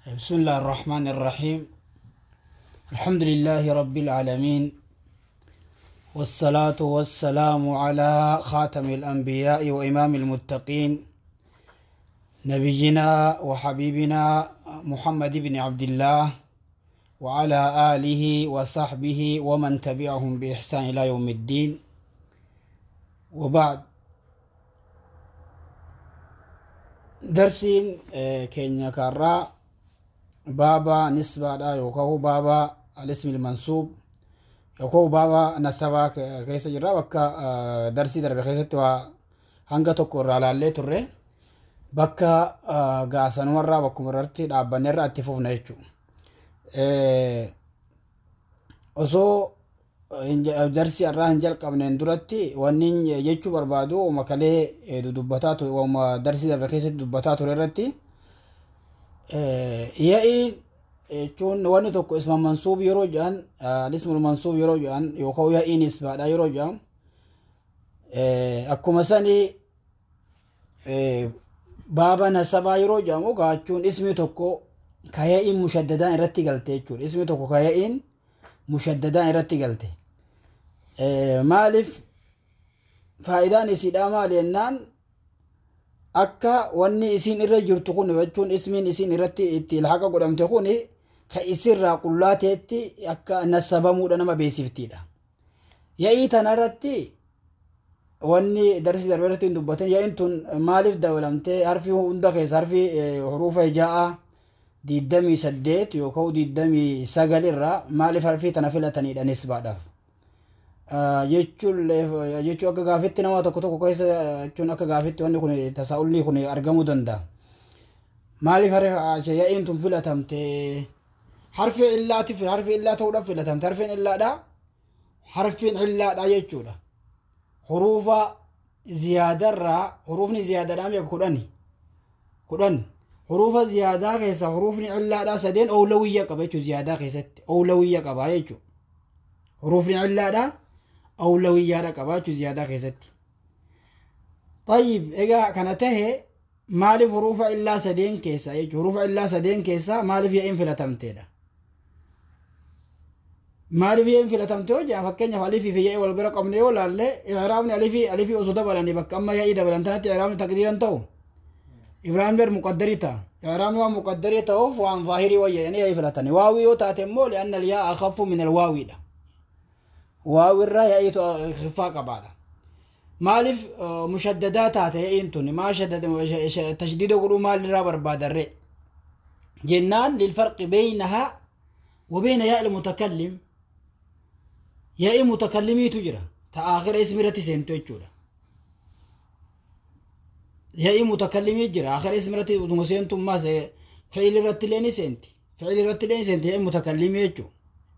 بسم الله الرحمن الرحيم الحمد لله رب العالمين والصلاة والسلام على خاتم الأنبياء وإمام المتقين نبينا وحبيبنا محمد بن عبد الله وعلى آله وصحبه ومن تبعهم بإحسان إلى يوم الدين وبعد درسين كينيا كارا بابا نسبة دا يوكو بابا الاسم المنصوب يوكو بابا نسبة كيس جرا بكا درسي درب كيس توا hanga tokko irraa laallee turre bakka gaasanumarraa bakkuma irratti dhaabbanne irraa itti fufna jechuudha. Osoo darsi irraa hin jalqabneen duratti wanni jechuu barbaadu uma kalee dubbataa ture uma darsii darbe keessatti dubbataa ture irratti ya'iin jechuun wanni tokko isma mansuub yeroo jedhan ismul mansuub yeroo jedhan yookaan ya'iin isbaadha yeroo jedhan akkuma sanii baaba nasabaa yeroo jedhamu gaachuun ismi tokko kaya'iin mushaddadaan irratti galte jechuudha ismi tokko kaya'iin mushaddadaan irratti galte maaliif faayidaan isiidhaa maali jennaan akka wanni isiin irra jirtu kun jechuun ismiin isiin irratti itti ilhaqa godhamte kun ka isirraa qullaa ta'etti akka nasabamuudha nama beesiftiidha ya'ii tanarratti wanni darsi darbe irratti hin dubbatin yaa'in tun maaliif dabalamtee harfi hunda keessa harfi huruufa ja'a diddamii saddeet yookaan diddamii sagal irraa maaliif harfii tana filataniidha nisbaadhaaf jechuun jechuun akka gaafitti nama tokko tokko keessa jechuun akka gaafitti wanni kun tasaa'ulli kun argamuu danda'a. Maaliif ya'iin tun filatamte harfi illaatiif harfi illaa ta'uudhaaf filatamte harfiin illaadha harfiin illaadha jechuudha. Huruufa ziyaadarraa huruufni ziyaadaadhaan beeku kudhani kudhan huruufa ziyaadaa keessa huruufni illaadha sadeen oolawiyya qaba jechuudha ziyaadaa keessatti oolawiyya qaba jechuudha. Huruufni illaadha awlawiyyaadha qaba jechuudha ziyaadaa keessatti. Tayyib egaa kana tahe maaliif huruufa illaa sadeen keessa jechuudha huruufa illaa sadeen keessa maaliif ya'iin filatamteedha. Maaliif ya'iin filatamte yoo jedhan fakkeenyaaf alifii fi yaa'ii wal bira qabne yoo laalle iraabni alifii alifii osoo dabalanii bakka amma yaa'ii dabalan tanatti iraabni takdiiran ta'u. Ibraahim ber muqaddarii ta'a. Iraabni waan muqaddarii ta'uuf waan zaahirii wayya jedhanii yaa'ii filatani. Waawii yoo taate immoo li'anna yaa akhaffu min alwaawiidha. waawirraa ya'iitu khifaa qabaadha. Maaliif mushaddadaa taate ya'iin tun maa tashdiida godhuu maalirraa barbaadarre jennaan lilfarqi beeynahaa wa beeyna yaa'i mutakallim yaa'ii mutakallimiitu jira ta aakhira ismi irratti seentu jechuudha. Yaa'ii mutakallimii jira aakhira ismi irratti utuma seentummaas fi'il irratti illee ni seenti fi'il irratti illee ni seenti yaa'ii mutakallimii jechuudha.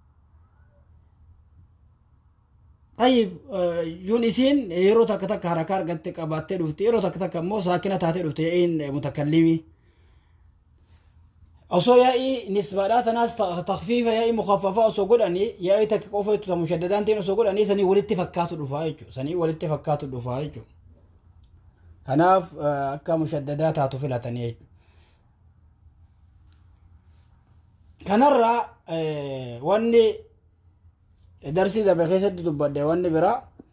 طيب يون إسين يرو تك تك حركة قد قبات دفتي يرو تك تك مو ساكنة تاتي دفتي إن متكلمي أصو يأي نسبة ناس تخفيفة يأي مخففة أصو قول أني يأي تك قوفة مشددان تين أصو قول أني سني ولدت فكات الرفايجو سني ولدت فكات الرفايجو كناف أكا مشددات هاتو فلاتني كنرى واني darsii darbe keessatti dubbadde wanni bira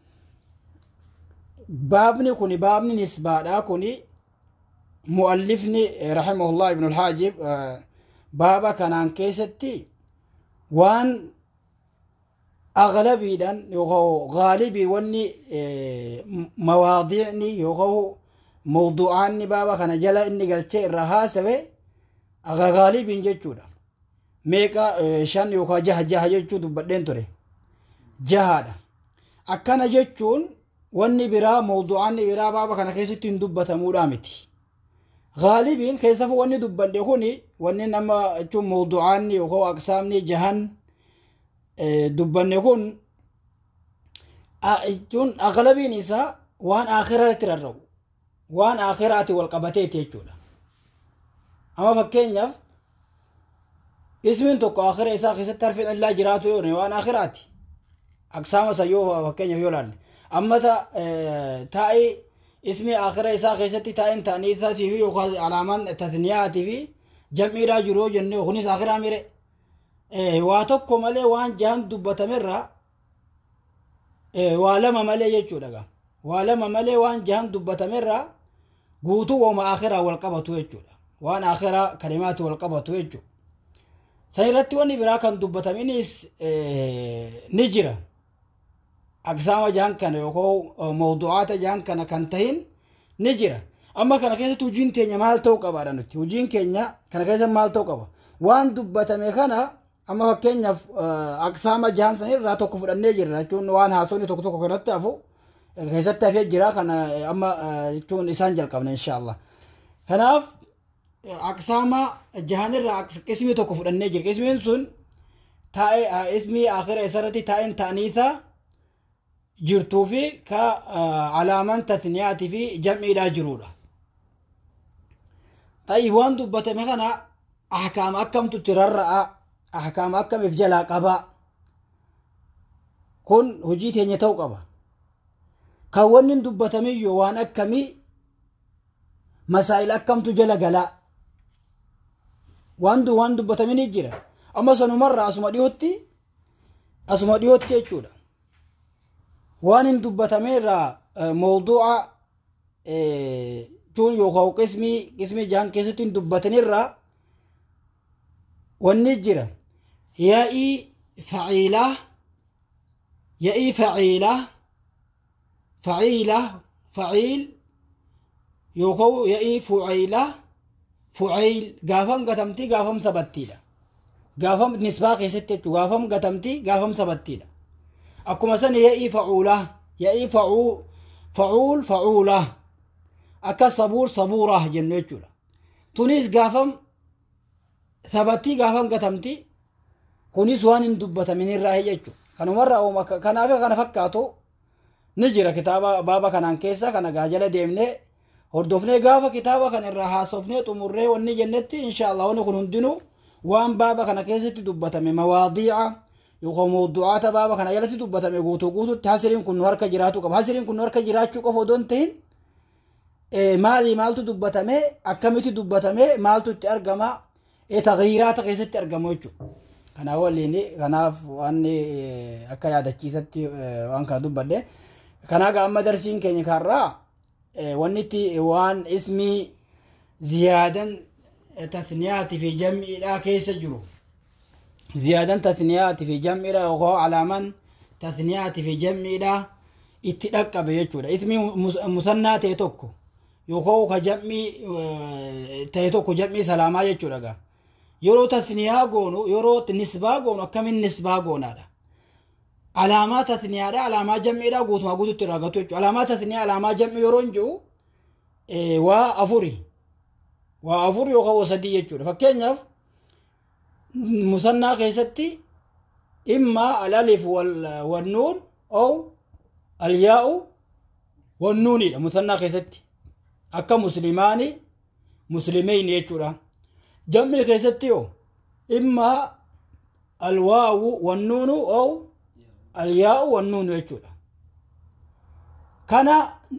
baabni kun baabni nisbaadha kun mu'allifni rahimahullah ibn alhaajib baaba kanaan keessatti waan aglabiidhan yookaan gaalibii wanni mawaadiicni yookaan mawdu'aanni baaba kana jala inni galchee irraa haasawe gaalibiin jechuudha meeqa shan yookaan jaha jaha jechuu dubbadheen ture jahaadha akkana jechuun wanni biraa mawdu'aanni biraa baaba kana keessatti hin dubbatamuudha miti gaalibiin keessafu wanni dubbanne kun wanni nama jechuun mawdu'aanni yookaan aqsaamni jahan dubbanne kun jechuun aglabiin isaa waan akhiratti rarra'u waan akhiraati wal qabateeti jechuudha amma fakkeenyaaf ismiin tokko akhira isaa keessatti harfiin illaa jiraatu yoo waan akhiraati aqsaama isa yoo fakkeenyaaf yoo laalle amma taa'ee ismi akhira isaa keessatti taa'een ta'aniisaatii fi yookaan alaamaan tasniyaatii fi jam'iidhaa jiru yoo jenne kunis akiraa mire waa tokko malee waan jahan dubbatamerraa waa lama malee jechuudha gaa waa lama malee waan jahan dubbatamerraa guutuu wooma akiraa wal qabatu jechuudha waan akiraa kalimaati wal qabatu jechuudha san irratti wanni biraa kan dubbataminis ni jira aqsaama jahan kana yookaan mawdu'aata jahan kana kan tahin ni jira amma kana keessatti hojiin keenya maal ta'uu qabaadha nuti hojiin keenya kana keessa maal ta'uu qaba waan dubbatame kana amma fakkeenyaaf aqsaama jahan san irraa tokko fudhannee jirra jechuun waan haasofni tokko tokko kanatti hafu keessatti hafee jira kana amma jechuun isaan jalqabna inshaallah kanaaf aqsaama jahanirraa qismii tokko fudhannee jira qismiin sun taa'ee ismii akhira isarratti taa'een ta'aniisaa jirtuu fi ka alaaman tasniyaatii fi jam'iidhaa jirudha. Ta'ii waan dubbatame kana ahkaama akkamtu itti rarra'a ahkaama akkamiif jalaa qabaa kun hojii teenya ta'uu qaba. Kan wanni hin dubbatamiyyuu waan akkamii masaa'il akkamtu jala galaa waan waan dubbatamin jira amma sanumarra asuma dhiyootti asuma dhiyootti jechuudha. waan hin dubbatameerraa mawduuca tun yookaan qismii qismii jahan keessatti hin dubbatanirraa wanni jira yaa'ii faciilaa yaa'ii faciilaa faciilaa faciil yookaan yaa'ii fuciilaa fuciil gaafam gatamtii gaafam sabattiidha gaafam nisbaa keessatti jechuudha gaafam gatamtii gaafam sabattiidha akkuma san ya'ii facuulaa ya'ii facuu facuul facuulaa akka sabuur sabuuraa jennu jechuudha tunis gaafam sabattii gaafam gatamti kunis waan hin dubbatamin irraa jechuudha kanumarraa uuma kanaaf kana fakkaatu ni jira kitaaba baaba kanaan keessa kana gaajala deemnee hordofnee gaafa kitaaba kana irraa haasofnee xumurree wanni jennetti inshaallah wanni kun hundinuu waan baaba kana keessatti dubbatame mawaadiica yookaan mawdu'aata baaba kana jalatti dubbatame guutuu guututti hasiriin kun nu harka jiraachuu qaba hasiriin kun nu harka jiraachuu qofa odoo hin ta'in maali maaltu dubbatame akkamitti dubbatame maaltu itti argama taghiiraata keessatti argamu jechuudha. Kanaaf waliin kanaaf waan akka yaadachiisatti waan kana dubbadhe kanaaf amma darsiin keenya kanarraa wanni itti waan ismii ziyaadan tasniyaatii fi jam'iidhaa keessa jiru. ziyaadan tasniyaati fi jam'idha yookaan alaaman tasniyaati fi jam'idha itti dhaqqabe jechuudha. Ismi musannaa ta'e tokko yookaan ka jam'ii ta'e tokko jam'ii salaamaa jechuudha gaa. Yeroo tasniyaa goonu yeroo nisbaa goonu akkamiin nisbaa goonaadha. Alaamaa tasniyaadha alaamaa jam'idha guutumaa guututti irraa gatu jechuudha. Alaamaa tasniyaa alaamaa jam'ii yeroo hin jiru waa afuri. Waa afur yookaan waa sadii jechuudha. Fakkeenyaaf musannaa keessatti imma alalif wannuun oo alyaa'u wannuunidha musannaa keessatti akka muslimaani muslimeyn jechuudha jam'ii keessatti yoo imma alwaawu wannuunu oo alyaa'u wannuunu jechuudha kana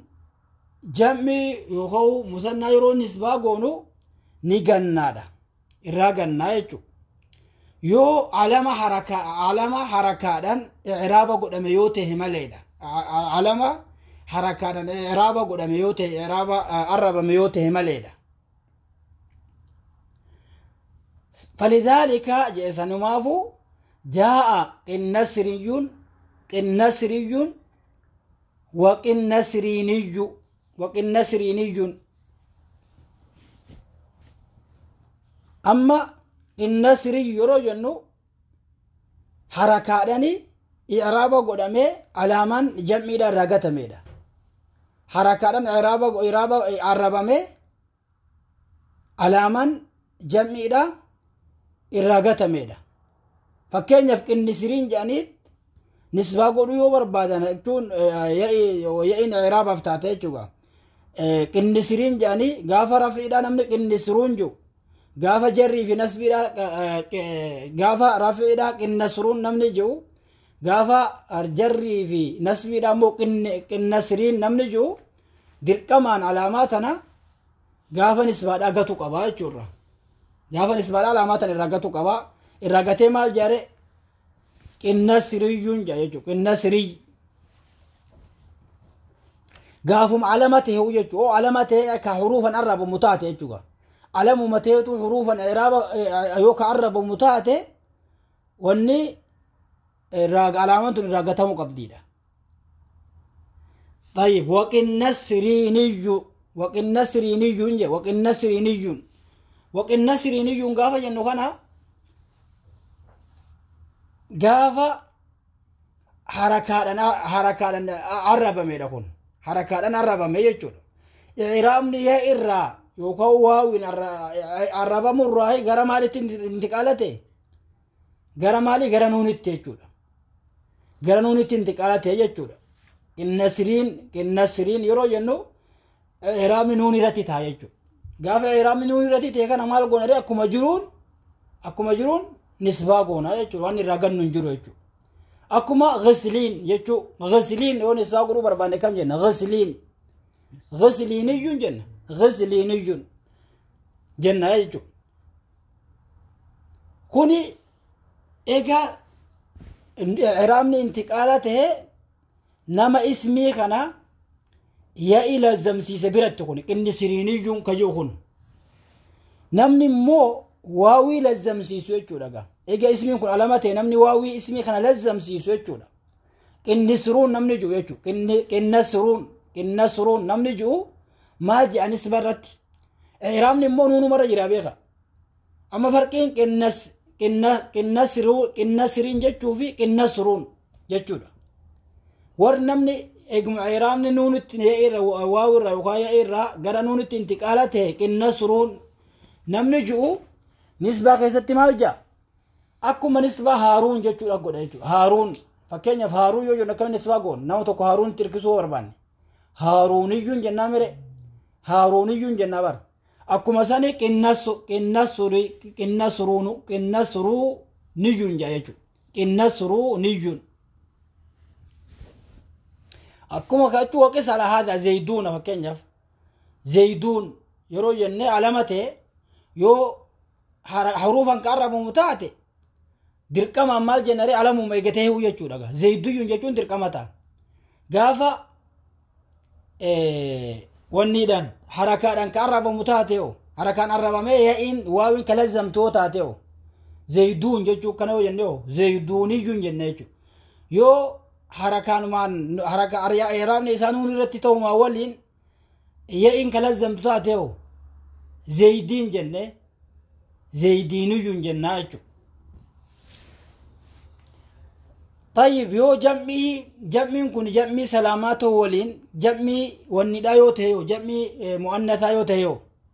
jam'ii yookaan musannaa yeroo nisbaa goonu ni gannaadha irraa gannaa jechuudha yoo alama haraka alama harakaadhaan iraaba godhame yoo ta'e maleedha alama harakaadhaan iraaba godhame yoo ta'e iraaba arrabame yoo ta'e maleedha فلذلك جئسنمافو جاء قنسري قنسري وقنسريني وقنسريني أما qinna yeroo jennu harakaadhani iraaba godhamee alaamaan jam'iidha irraa gatameedha. Harakaadhaan iraaba iraaba arrabamee alaamaan jam'iidha irraa gatameedha. Fakkeenyaaf qinnisiriin jedhaniit nisbaa godhuu yoo barbaadan jechuun ya'iin iraabaaf taate jechuudha. Qinnisiriin jedhanii gaafa rafiidhaa namni qinnisiruun jiru. gaafa jarrii fi nasbiidha gaafa rafiidha qinnasruun namni jiru gaafa jarrii fi nasbiidha immoo qinnasriin namni jiru dirqamaan alaamaa tana gaafa nisbaadha gatu qaba jechuudha. gaafa nisbaadha alaamaa tan irraa gatu qaba irraa gatee maal jaare qinnasriyyuun jaa jechuudha qinnasriy gaafuma alama ta'e jechuudha oo alama ta'e ka huruufan arrabamu taate jechuudha alamuma ta'etu huruufan iraaba yoo ka arrabamu taate wanni irraa alaamaan tun irraa gatamuu qabdiidha. طيب وقنا السريني وقنا السريني وقنا السريني وقنا السريني قافا جنو كان قافا حركات حركات عرب ميدا كون حركات عرب ميدا إعرامني يا إرا يوكو واوين عرب مرة غير مالي انتقالته غير مالي غير نونت يجودا غير نونت انتقالته يجودا qinnasiriin qinnasiriin yeroo jennu iraamni nuun irratti ta'a jechuudha. Gaafa iraamni nuun irratti ta'e kana maal goona akkuma jiruun akkuma jiruun nisbaa goona jechuudha waan irraa gannu hin jiru jechuudha. Akkuma ghasiliin jechuudha ghasiliin yoo nisbaa godhuu barbaanne kam jenna ghasiliin ghasiliiniyyuun jenna ghasiliiniyyuun jenna jechuudha. Kuni egaa iraamni intiqaala ta'ee nama ismii kana ya'i lazzamsiise biratti kun qinni siriiniyyuun kayyuu kun namni immoo waawii lazzamsiisu jechuudha gaa egaa ismiin kun alama ta'e namni waawii ismii kana lazzamsiisu jechuudha qinni siruun namni ji'u jechuudha qinna siruun qinna siruun namni ji'u maal je'anis barratti iraamni immoo nuunumarra jira beeka amma farqiin qinnas qinna qinna siruu qinna siriin jechuu fi qinna siruun jechuudha warri namni eeguma iraamni nuunitti irra waaw irra yookaan yaa irra gara nuunitti intiqaala ta'e qinna suruun namni ji'u nisbaa keessatti maal ja'a akkuma nisbaa haaruun jechuudha godha jechuudha haaruun fakkeenyaaf haaruun yoo jennu akkamiin nisbaa goon nama tokko haaruun tirkisuu barbaanne haaruuniyyuun jennaa mire haaruuniyyuun jennaa bara akkuma sani qinna surii qinna suruunu qinna suruu niyyuun ja'a jechuudha qinna suruu niyyuun akkuma kachuu waqis ala haadha zayduuna fakkeenyaaf zayduun yeroo jennee alama ta'e yoo haruufan ka arrabamu taate dirqamaan maal jennare alamuma eegatee hiwu jechuudha gaa zayduyyuun jechuun dirqama ta'a gaafa wanniidhaan harakaadhaan ka arrabamu taate oo harakaan arrabamee ya'iin waawiin ka lazzamtoo taate oo zayduun jechuu kana yoo jenne oo zayduuniyyuun jenne jechuudha yoo harakaanumaan haraka iraabni isaa nuun irratti ta'umaa waliin ya'iin ka lazzamtu taate oo zaydiin jenne zaydiiniyyuun jennaa jechuudha. طيب يو جمعي جمعي كن جمعي سلامات ولين جمعي والنداء يو تهيو جمعي مؤنثا يو تهيو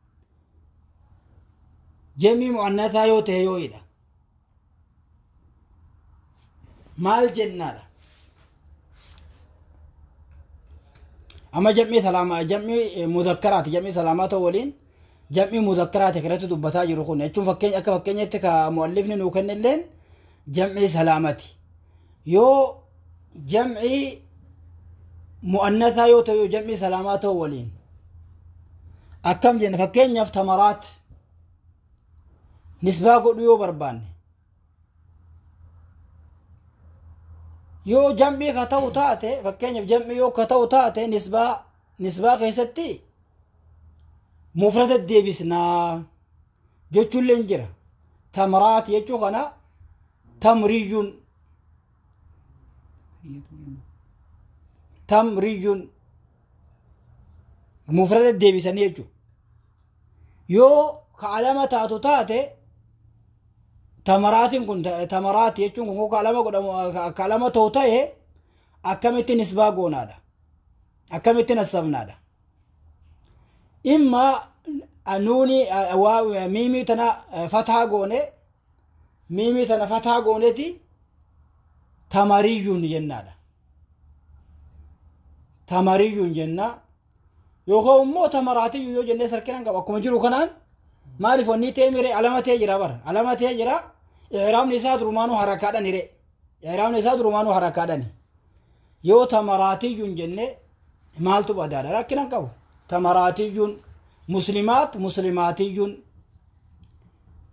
جمعي مؤنثا يو تهيو إذا مال جنة أما جمعي سلامة جمعي مذكرات جمعي سلامات ولين جمعي مذكرات كرت دبتا جرو كن يتشوف فكين أكا فكين يتكا مؤلفني نوكن اللين جمعي سلامتي yoo jam'ii mu'annathaa yoo ta'u jam'ii salaamaa ta'u waliin akkam jenna fakkeenyaaf tamaraat nisbaa godhu yoo barbaanne yoo jam'ii ka ta'u taate fakkeenyaaf jam'ii yoo ka ta'u taate nisbaa nisbaa keessatti mufrata deebisnaa jechuullee hin jira tamaraat jechuu kana tamriyyuun tamriyyuun mufrada deebisanii jechuudha yoo ka alama taatu taate tamaraatiin kun tamaraati jechuun kun ka alama godhamu ka alama ta'u ta'e akkamitti nisbaa goonaadha akkamitti nassabnaadha imma nuuni miimii tana fataa goone miimii tana fataa gooneeti tamariyyuun jennaadha tamariyyuun jenna yookaan immoo tamaraatiyyuu yoo jennee sarkina qaba akkuma jiru kanaan maaliif wanni ta'e mire alama ta'e jira bara alama ta'e jira iraamni isaa durumaanuu harakaadhan hire iraamni isaa durumaanuu harakaadhan yoo tamaraatiyyuun jenne maaltu badaadha rakkina qabu tamaraatiyyuun muslimaat muslimaatiyyuun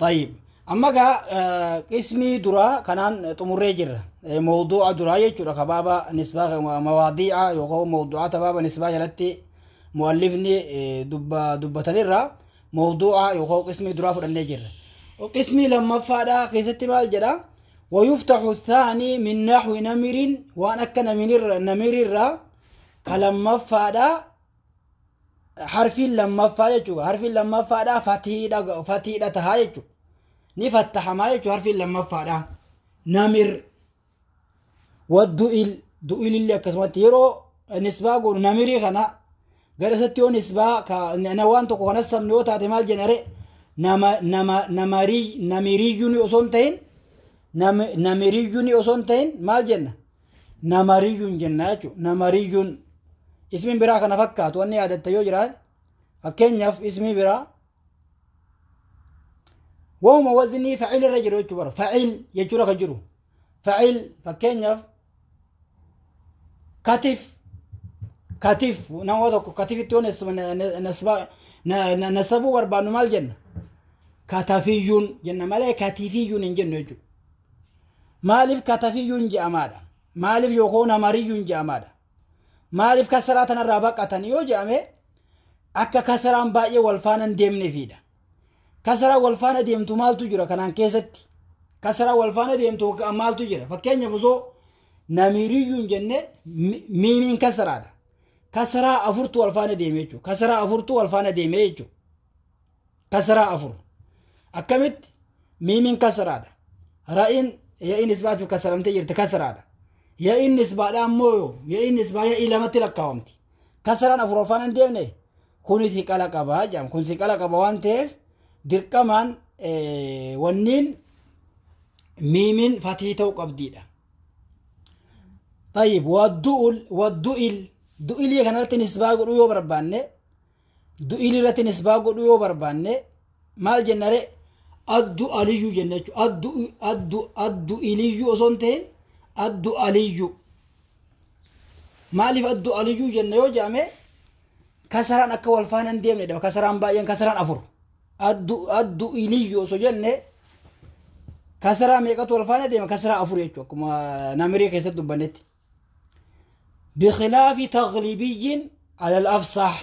طيب amma gaa qismii duraa kanaan xumurree jirra mawduuca duraa jechuudha kabaaba nisbaa mawaadiica yookaan mawduucata baaba nisbaa jalatti muallifni dubbatanirra mawduuca yookaan qismii duraa fudhannee jirra qismii lammaffaadha keessatti maal jedha ويفتح الثاني من نحو نمر وان اكا نمر نمر الرا كلما فادا حرف لما فادا حرف لما فادا فتيدا فتيدا تها يجو ni fattahamaa jechuu harfiin lammaffaadha namir waddu'il du'ilillee akkasumatti yeroo nisbaa godhu namirii kana gara isatti yoo nisbaa na waan tokko kanas sabni yoo taate maal jennare namiriyyuni osoo hin ta'in namiriyyuni osoo hin ta'in maal jenna namariyyun jenna jechuu namariyyun ismiin biraa kana fakkaatu wanni yaadatta yoo jiraat fakkeenyaaf ismii biraa وهم وزني فعيل الرجل يجبر فعيل يجور كجرو فعيل فكينيف كتف كتف نوضك كتف تون نسبا نسبو بربانو مال جنة كتفيون جنة مالي كتفيون جنة يجو مالف كتفيون جامادا مالف يكون مريون جامادا مالف كسراتنا الرابقة يو جامي أكا كسران باقي والفانا ديمني فيدا kasaraa wal faana deemtu maaltu jira kanaan keessatti kasaraa wal faana deemtu maaltu jira fakkeenyaaf osoo namiriyyuun jenne miimiin kasaraadha kasaraa afurtu wal faana deeme jechuudha kasaraa afurtu wal faana deeme jechuudha kasaraa afur akkamitti miimiin kasaraadha ra'iin ya'iin isbaatiif kasaramtee jirti kasaraadha ya'iin isbaadha ammoo ya'iin isbaa ya'ii lamatti lakkaawamti kasaraan afur wal faana hin deemne kuni xiqqala qabaa jedhama kun xiqqala qaba waan ta'eef dirqamaan wanniin miimiin fatii ta'uu qabdiidha. طيب والدؤل والدؤل دؤل كانت نسبة قدو يو بربانة دؤل رت نسبة قدو يو بربانة مال جنري أدو أليو جنة أدو أدو أدو إليو أصنتين أدو أليو maaliif addu aliyyuu jenna yoo jedhame kasaraan akka wal faana hin deemne dha kasaraan baay'een kasaraan afur addu addu iliyyu osoo jenne kasaraa meeqatu wal faana deema kasaraa afur jechuu akkuma namirii keessatti dubbannetti bikilaafi taglibiyyin alal afsax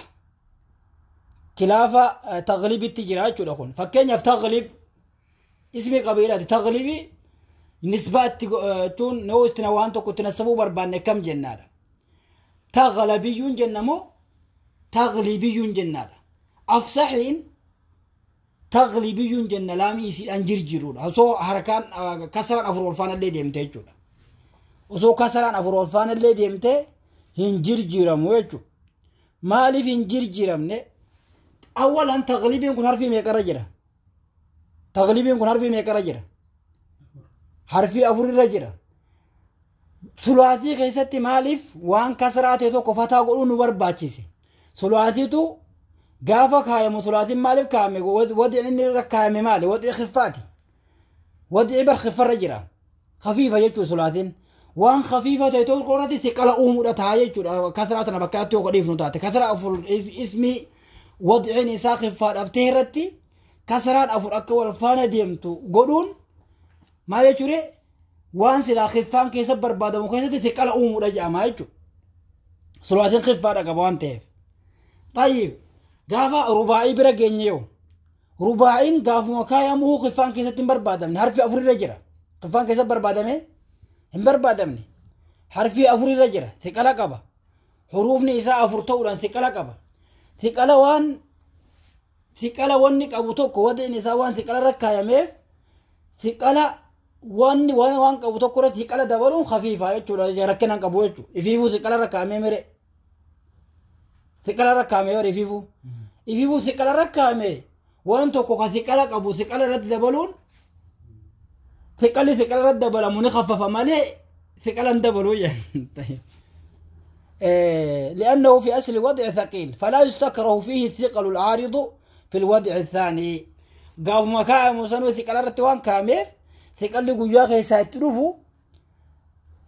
kilaafa taglibitti jira jechuudha kun fakkeenyaaf taglib ismi qabiilaati taglibi nisbaa itti jechuun yoo itti waan tokko itti nasabuu barbaanne kam jennaadha taglabiyyuun jennamoo taglibiyyuun jennaadha afsaxiin taglibiyyuun jenna laamii isiidhaan jirjiruudha osoo harkaan kasaraan afur ol faanallee deemte jechuudha osoo kasaraan afur ol faanallee deemte hin jirjiramu jechuudha maaliif hin jirjiramne awwalan taglibiin kun harfii meeqarra jira taglibiin kun harfii meeqarra jira harfii afurirra jira sulaatii keessatti maaliif waan kasaraa ta'e tokko fataa godhuu nu barbaachise sulaatiitu gaafa kaayamu sulaatiin maaliif kaayame wadicin inni irra kaayame maali wadici khiffaati wadici bar khiffarra jira khafiifa jechuu sulaatiin waan khafiifa ta'e tokko irratti siqala uumuudha taa jechuudha kasaraa tana bakkaatti yoo dhiifnu taate kasaraa afur ismi wadicin isaa khiffaa dhabtee irratti kasaraan afur akka wal faana deemtu godhuun maal jechuudha waan silaa khiffaan keessa barbaadamu keessatti siqala uumuudha jedhama jechuudha sulaatiin khiffaadha qaba waan ta'eef طيب gaafa rubaa'ii bira geenye yoo rubaa'iin gaafuma kaayamuu khiffaan keessatti hin barbaadamne harfi afurirra jira khiffaan keessatti barbaadame hin barbaadamne harfi afurirra jira siqala qaba huruufni isaa afur ta'uudhaan siqala qaba siqala waan siqala wanni qabu tokko wadeen isaa waan siqala irra kaayameef siqala wanni waan waan qabu tokko irratti siqala dabaluun khafiifaa jechuudha rakkinaan qabu jechuudha ifiifuu siqala irra kaayamee mire siqala irra kaayamee yoo ifiifuu ifiifuu siqala irra kaayamee waan tokko ka siqala qabu siqala irratti dabaluun siqalli siqala irratti dabalamu ni khaffafa malee siqala hin dabaluu jedhan لأنه في أصل الوضع ثقيل فلا يستكره فيه الثقل العارض في الوضع الثاني قاف مكاء مسنو ثقل الرتوان كاميف ثقل قجاك يساتلوفو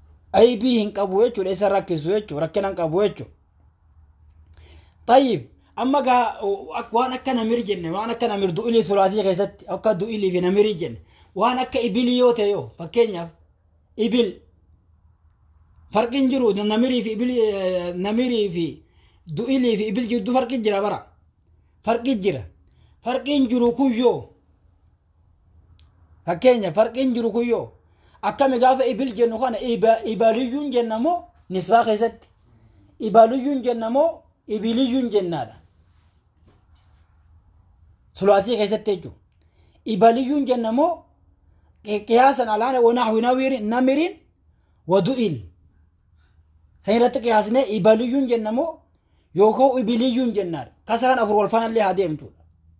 أي بيهن قبويتشو ليس ركزويتشو ركنا قبويتشو طيب amma gaa waan akka namir jenne waan akka namir du'ilii sulaatii keessatti akka du'ilii fi namirii jenne waan akka ibilii yoo ta'e yoo fakkeenyaaf ibil farqiin jiru namirii fi ibil namirii fi du'ilii fi ibil jidduu farqi jira bara farqi jira farqiin jiru kuyyoo fakkeenya farqiin jiru kuyyoo akkami gaafa ibil jennu kana ibaliyyuun jenna moo nisbaa keessatti ibaliyyuun jenna moo ibiliyyuun jennaadha sulaatii keessatti jechuudha ibaliyyuun jenna moo qiyaasan alaana wanaahwi namirin wadu'il san irratti qiyaasnee ibaliyyuun jenna moo yookaan ibiliyyuun jennaadha kasaraan afur wal faana illee haa deemtudha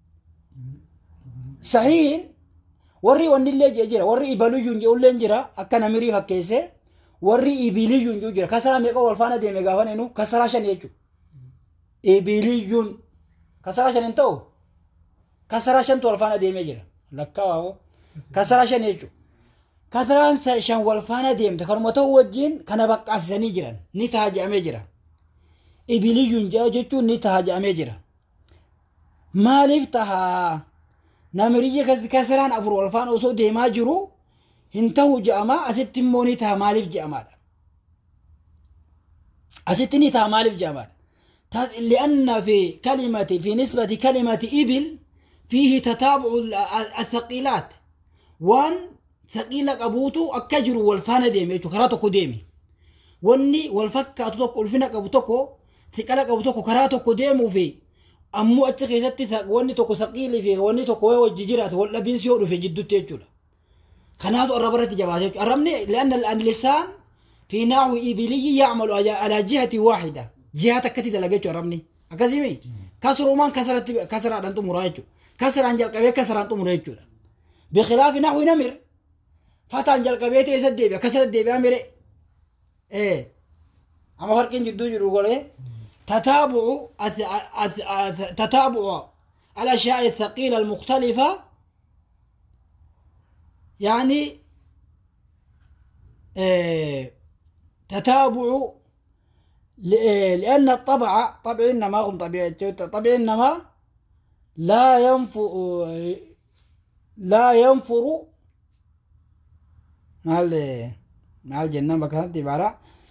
sahiin warri wannillee jee jira warri ibaliyyuun je'ulleen jira akka namirii fakkeesse warri ibiliyyuun je'u jira kasaraa meeqa wal faana deeme gaafa nenu kasaraa shan jechuudha ibiliyyuun kasaraa shan hin ta'u kasaraa shantu wal faana deemee jira lakkaawaa kasaraa shan jechuudha kasaraan shan wal faana deemte kanuma ta'u wajjin kana baqqaasisanii jiran ni taha je'amee jira ibiliyyuun jechuun ni taha je'amee jira maaliif tahaa namiriyya kasaraan afur wal faana osoo deemaa jiru hin ta'u je'amaa asitti immoo ni taha maaliif je'amaadha asitti ni taha maaliif je'amaadha لأن في كلمة في نسبة كلمة إبل فيه تتابع الثقيلات وان ثقيلة قبوتو أكجر والفانا ديمي كراتو ديمي واني والفكة تتوكو الفنا قبوتوكو ثقيلة قبوتوكو كراتو ديمو في أمو أتخي ستي واني توكو ثقيلي في واني توكو وججرات ولا بنسيورو في جدو تيجولا كناتو الربرة جباتي أرمني لأن اللسان في نحو إبلي يعمل على جهة واحدة jihaa takkatti dalaga jechuudha arabni akkasimi kasrumaan kasaratti kasaraadhaan xumura jechuudha kasaraan jalqabee kasaraan xumura jechuudha biqilaafi naxwi namir fataan jalqabee ta'e isa deebi'a kasara deebi'a mire ee amma farqiin jidduu jiru golee تتابع تتابع الأشياء الثقيلة المختلفة يعني تتابع لأن الطبع طبع إنما هم طبيعي طبع إنما لا ينفر لا ينفر مع مع الجنة بكانت عبارة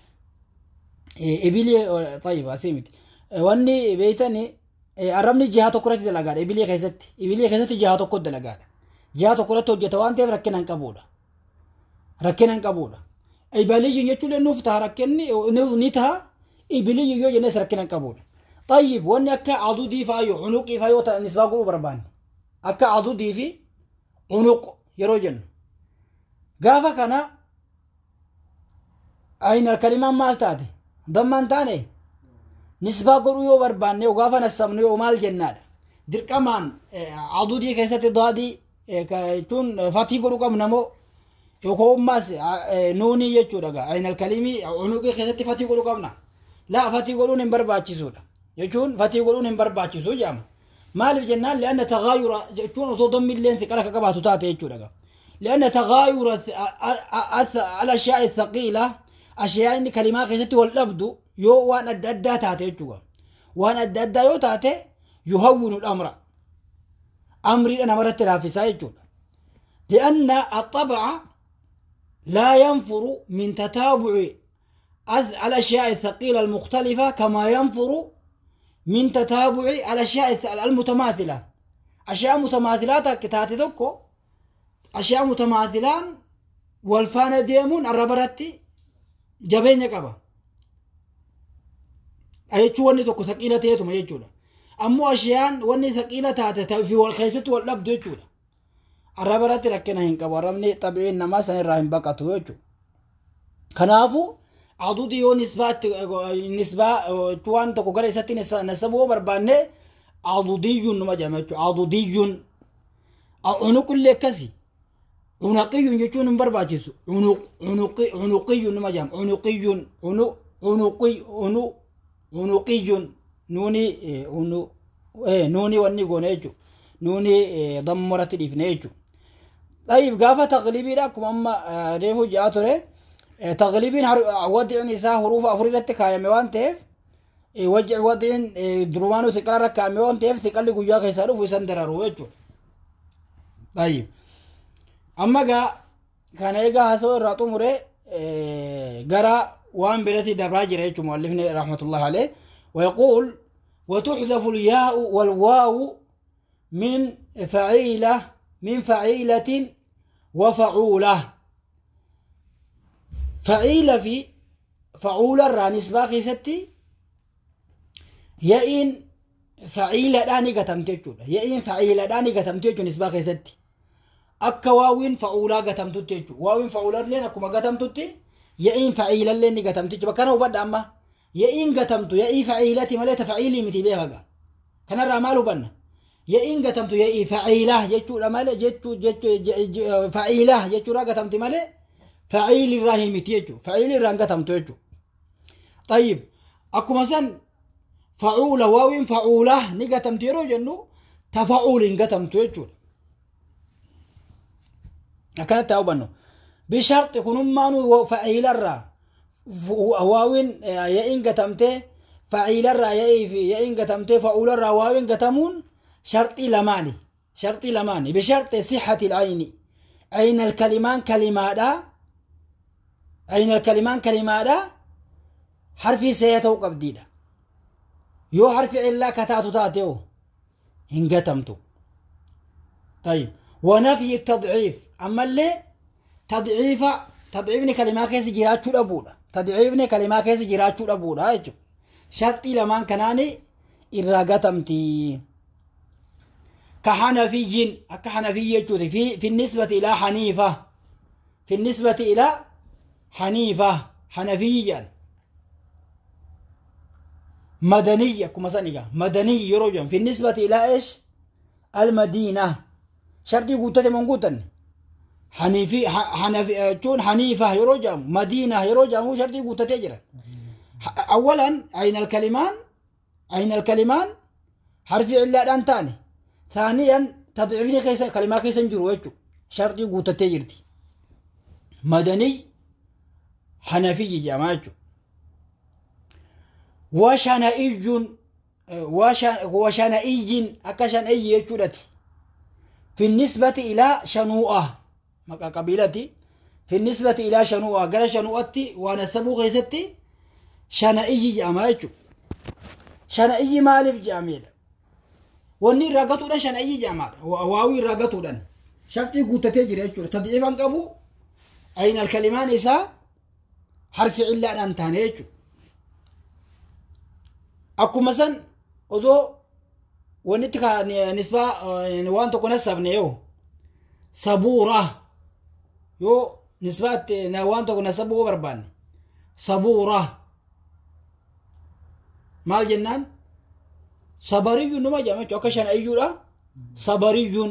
إبلي طيب أسيمت واني بيتني أرمني جهة تكرة دلقات إبلي خيست إبلي خيست جهة تكرة دلقات جهة تكرة توجه وانت ركنا قبولا ركنا قبولا إبلي يجتول نفتها ركني نتها إبلي يو جنس ركنا قبول طيب واني أكا عضو دي فايو عنقي فايو نسبة قلو بربان أكا عضو دي في عنق يروجن قافا كان أين الكلمة مال تاتي ضمان تاني نسبة قلو يو بربان يو قافا نسمن يو مال جناد در كمان عضو دي كيسة ضادي تون فاتي قلو كم نمو يوكو أماس نوني يجو دقا أين الكلمة عنقي كيسة فاتي قلو كم نمو لا fatii godhuun hin barbaachisuudha jechuun fatii godhuun hin barbaachisu jedhama maaliif jennaan li'anna tagaayura jechuun osoo dammilleen siqala ka qabaatu taate jechuudha li'anna tagaayura al-ashyaa thaqiila ashyaa inni kalimaa keessatti wal dhabdu yoo waan adda addaa taate jechuudha waan adda addaa yoo taate yuhawwinu amra amriidha namarratti laaffisaa jechuudha li'anna axabaca laa yanfuru min tataabuci الأشياء الثقيلة المختلفة كما ينفر من تتابع الأشياء المتماثلة أشياء متماثلات كتاتي دوكو أشياء متماثلان والفانا ديمون الربرتي جبين قبا أيتشو وني توكو ثقيلة تيتو ما يجولا أمو أشياء وني ثقيلة تاتي في والخيسة واللبد يجولا الربرتي لكنا هنكبا رمني طبيعي نما سنراهم بقاتو يجو كنافو adudi yoo nisbaatti nisbaa waan tokko gara isatti nasabuu barbaanne adudiyyuun numa jedhama jechuudha adudiyyuun unuqillee akkasi unaqiyyuun jechuun hin barbaachisu unuqiyyuun numa jedhama unuqiyyuun unuqiyyuun nuuni nuuni wanni goone jechuudha nuuni dammaratti dhiifne jechuudha. طيب قافة تقليبي لكم أما ريفو جاء تري تغليبين وضع نساء حروف أفريدة كايا موان تيف wajji wadiin durumaanuu xiqqaa rakkaa'ame waan ta'eef xiqqalli guyyaa keessaa dhufu isan dararu jechuudha. Tayyib. Amma gaa kana egaa haasawaa irraa xumure gara waan birati dabraa jira jechuudha muallifni rahmatullahi alayh ويقول وتحذف الياء والواو من فعيلة من فعيلة وفعولة فعيلة في فعولة را نسبة خيستي يئن فعيلة داني قتمت جودا يئن فعيلة داني قتمت جو نسبة خيستي أكا واوين فعولة قتمت جو واوين فعولة لين أكما قتمت يئن فعيلة لين قتمت جو بكنا وبدا أما يئن قتمت يئي فعيلتي مليت فعيلي متي بيها كان الرمال بنا يئن قتمت يئي فعيلة جتشو مالي جتشو جتشو فعيلة جتشو را قتمت مالي فعيل الراهي متي جتشو فعيل الران قتمت جتشو طيب أكو مثلا فعولة واوين فعولة ني قتمت يرو جنو تفعول قتمت جتشو أكنت تاوبنو بشرط يكون مانو فعيل الرا واوين يئن قتمته فعيل الرا يئن قتمته فعول الرا واوين قتمون شرطي لماني شرطي لماني بشرط صحة العين عين الكلمان كلمات عين الكلمان كلمات حرفي سيتو قبديدا يو حرف إلا كتاتو تاتيو هنقتمتو طيب ونفي التضعيف أما اللي تضعيف تضعيفني كلمات كيس جيراتشو لبودا تضعيفني كلمات كيس جيراتشو لبودا شرطي لمان كناني إراغتمتي كحنفي كحنفي يجوتي في في النسبة إلى حنيفة في النسبة إلى حنيفة حنفيا مدنية كما سنجا مدني يروجن في النسبة إلى إيش المدينة شرطي قوتة من قوتن حنيفي حنفي تون حنيفة يروجن مدينة يروجن هو شرطي قوتة تجرى أولا أين الكلمان أين الكلمان حرف إلا أنتاني ثانيا تضعيفني كيس كلمة كيس نجرو وجو شرطي قوتة تجرتي مدني حنفي جماعة وشنائج وشنائج أكشن أي يجودتي في النسبة إلى شنوءة مكا قبيلتي في النسبة إلى شنوءة قال شنوءتي ونسبو غيستي شنائج جماعة شنائج مالف جاميلة wanni irraa gatuudhaan shanayii jaamaadha waawii irraa gatuudhaan sharxii guuttatee jira jechuudha tadciifan qabu aynal kalimaan isaa harfi cillaadhaan taane jechuudha akkuma san odoo wannitti nisbaa waan tokko nassabne yoo sabuura yoo nisbaatti waan tokko nassabuu barbaanne sabuura maal jennaan sabariyyuun numa jedhama jechuudha akka shana'iyyuudha sabariyyuun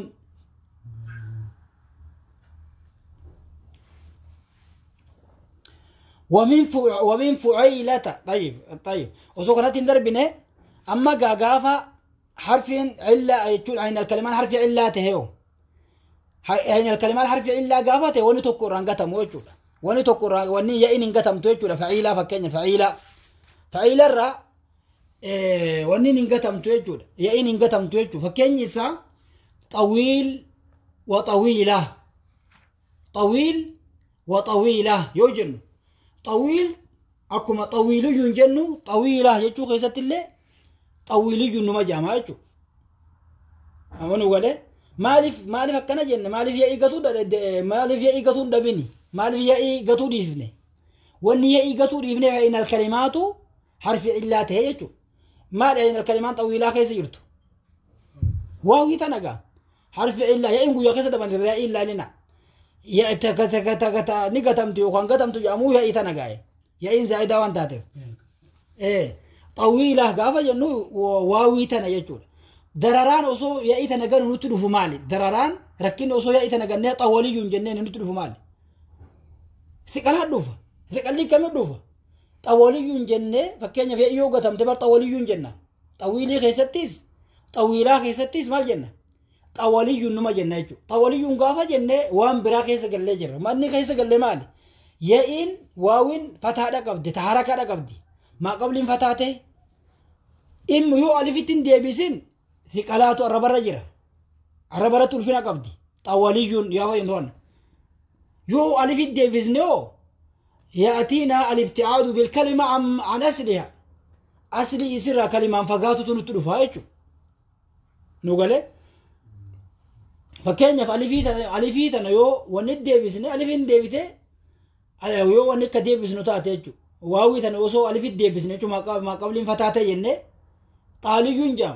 ومن فع... ومن فعيلة طيب طيب وسو كانت دربنا أما غاغافا حرف علة يقول عين الكلمات حرف علة تهيو عين الكلمات حرف علة غافته وني تكو رانغتم وجودا وني تكو رانغ وني يئن غتم توجودا فعيلة فكين فعيلة فعيلة الرّ wanni hin gatamtu jechuudha ya'iin hin gatamtu jechuudha fakkeenyi isaa xawiil wa xawiila xawiil wa xawiila yoo jennu xawiil akkuma xawiiliyyuun jennu xawiila jechuu keessatti illee xawiiliyyuun numa jaamaa jechuudha amanu galee maaliif maaliif akkana jenne maaliif ya'ii gatuu maaliif ya'ii gatuu dhabini maaliif ya'ii gatuu dhiifne wanni ya'ii gatuu dhiifne fa'in alkalimaatu harfi illaa ta'e jechuudha maal ayin alkalimaan xawiilaa keessa jirtu waawii tana gaa harfi illaa yaa'in guyyaa keessa daban yaa'ii illaa nina ni gatamtu yookaan gatamtu jedhamuu yaa'ii tana gaa'e yaa'iin zaa'idaa waan taateef xawiilaa gaafa jennu waawii tana jechuudha dararaan osoo yaa'ii tana ganu nutti dhufu maali dararaan rakkinni osoo yaa'ii tana gannee xawaliyyuun jenneen nutti dhufu maali siqalaa dhufa siqalli kamii dhufa xawaliyyuun jennee fakkeenyaaf yaa'ii yoo gatamte bar xawaliyyuun jenna xawiilii keessattis xawiilaa keessattis maal jenna xawaliyyuun numa jenna jechuudha xawaliyyuun gaafa jennee waan biraa keessa gallee jirra manni keessa gallee maali yaa'iin waawiin fataadha qabdi taharakaadha qabdi maa qabliin fataate immu yoo alifitti hin deebisin siqalaatu arrabarra jira arrabarratti ulfina qabdi xawwaliyyuun yaa fayyadu yoo alifitti deebisne yoo يأتينا الابتعاد بالكلمة عن, عن أصلها أصلي يسرى كلمة فقاتو تنتلفها يجو نقول fakkeenyaaf alifii tana yoo wanni deebisne alifiin deebite yoo wanni akka deebisnu taate jechuudha waawii tana osoo alifitti deebisne jechuudha maqabliin fataa ta'e jenne xaaliyyuun jaama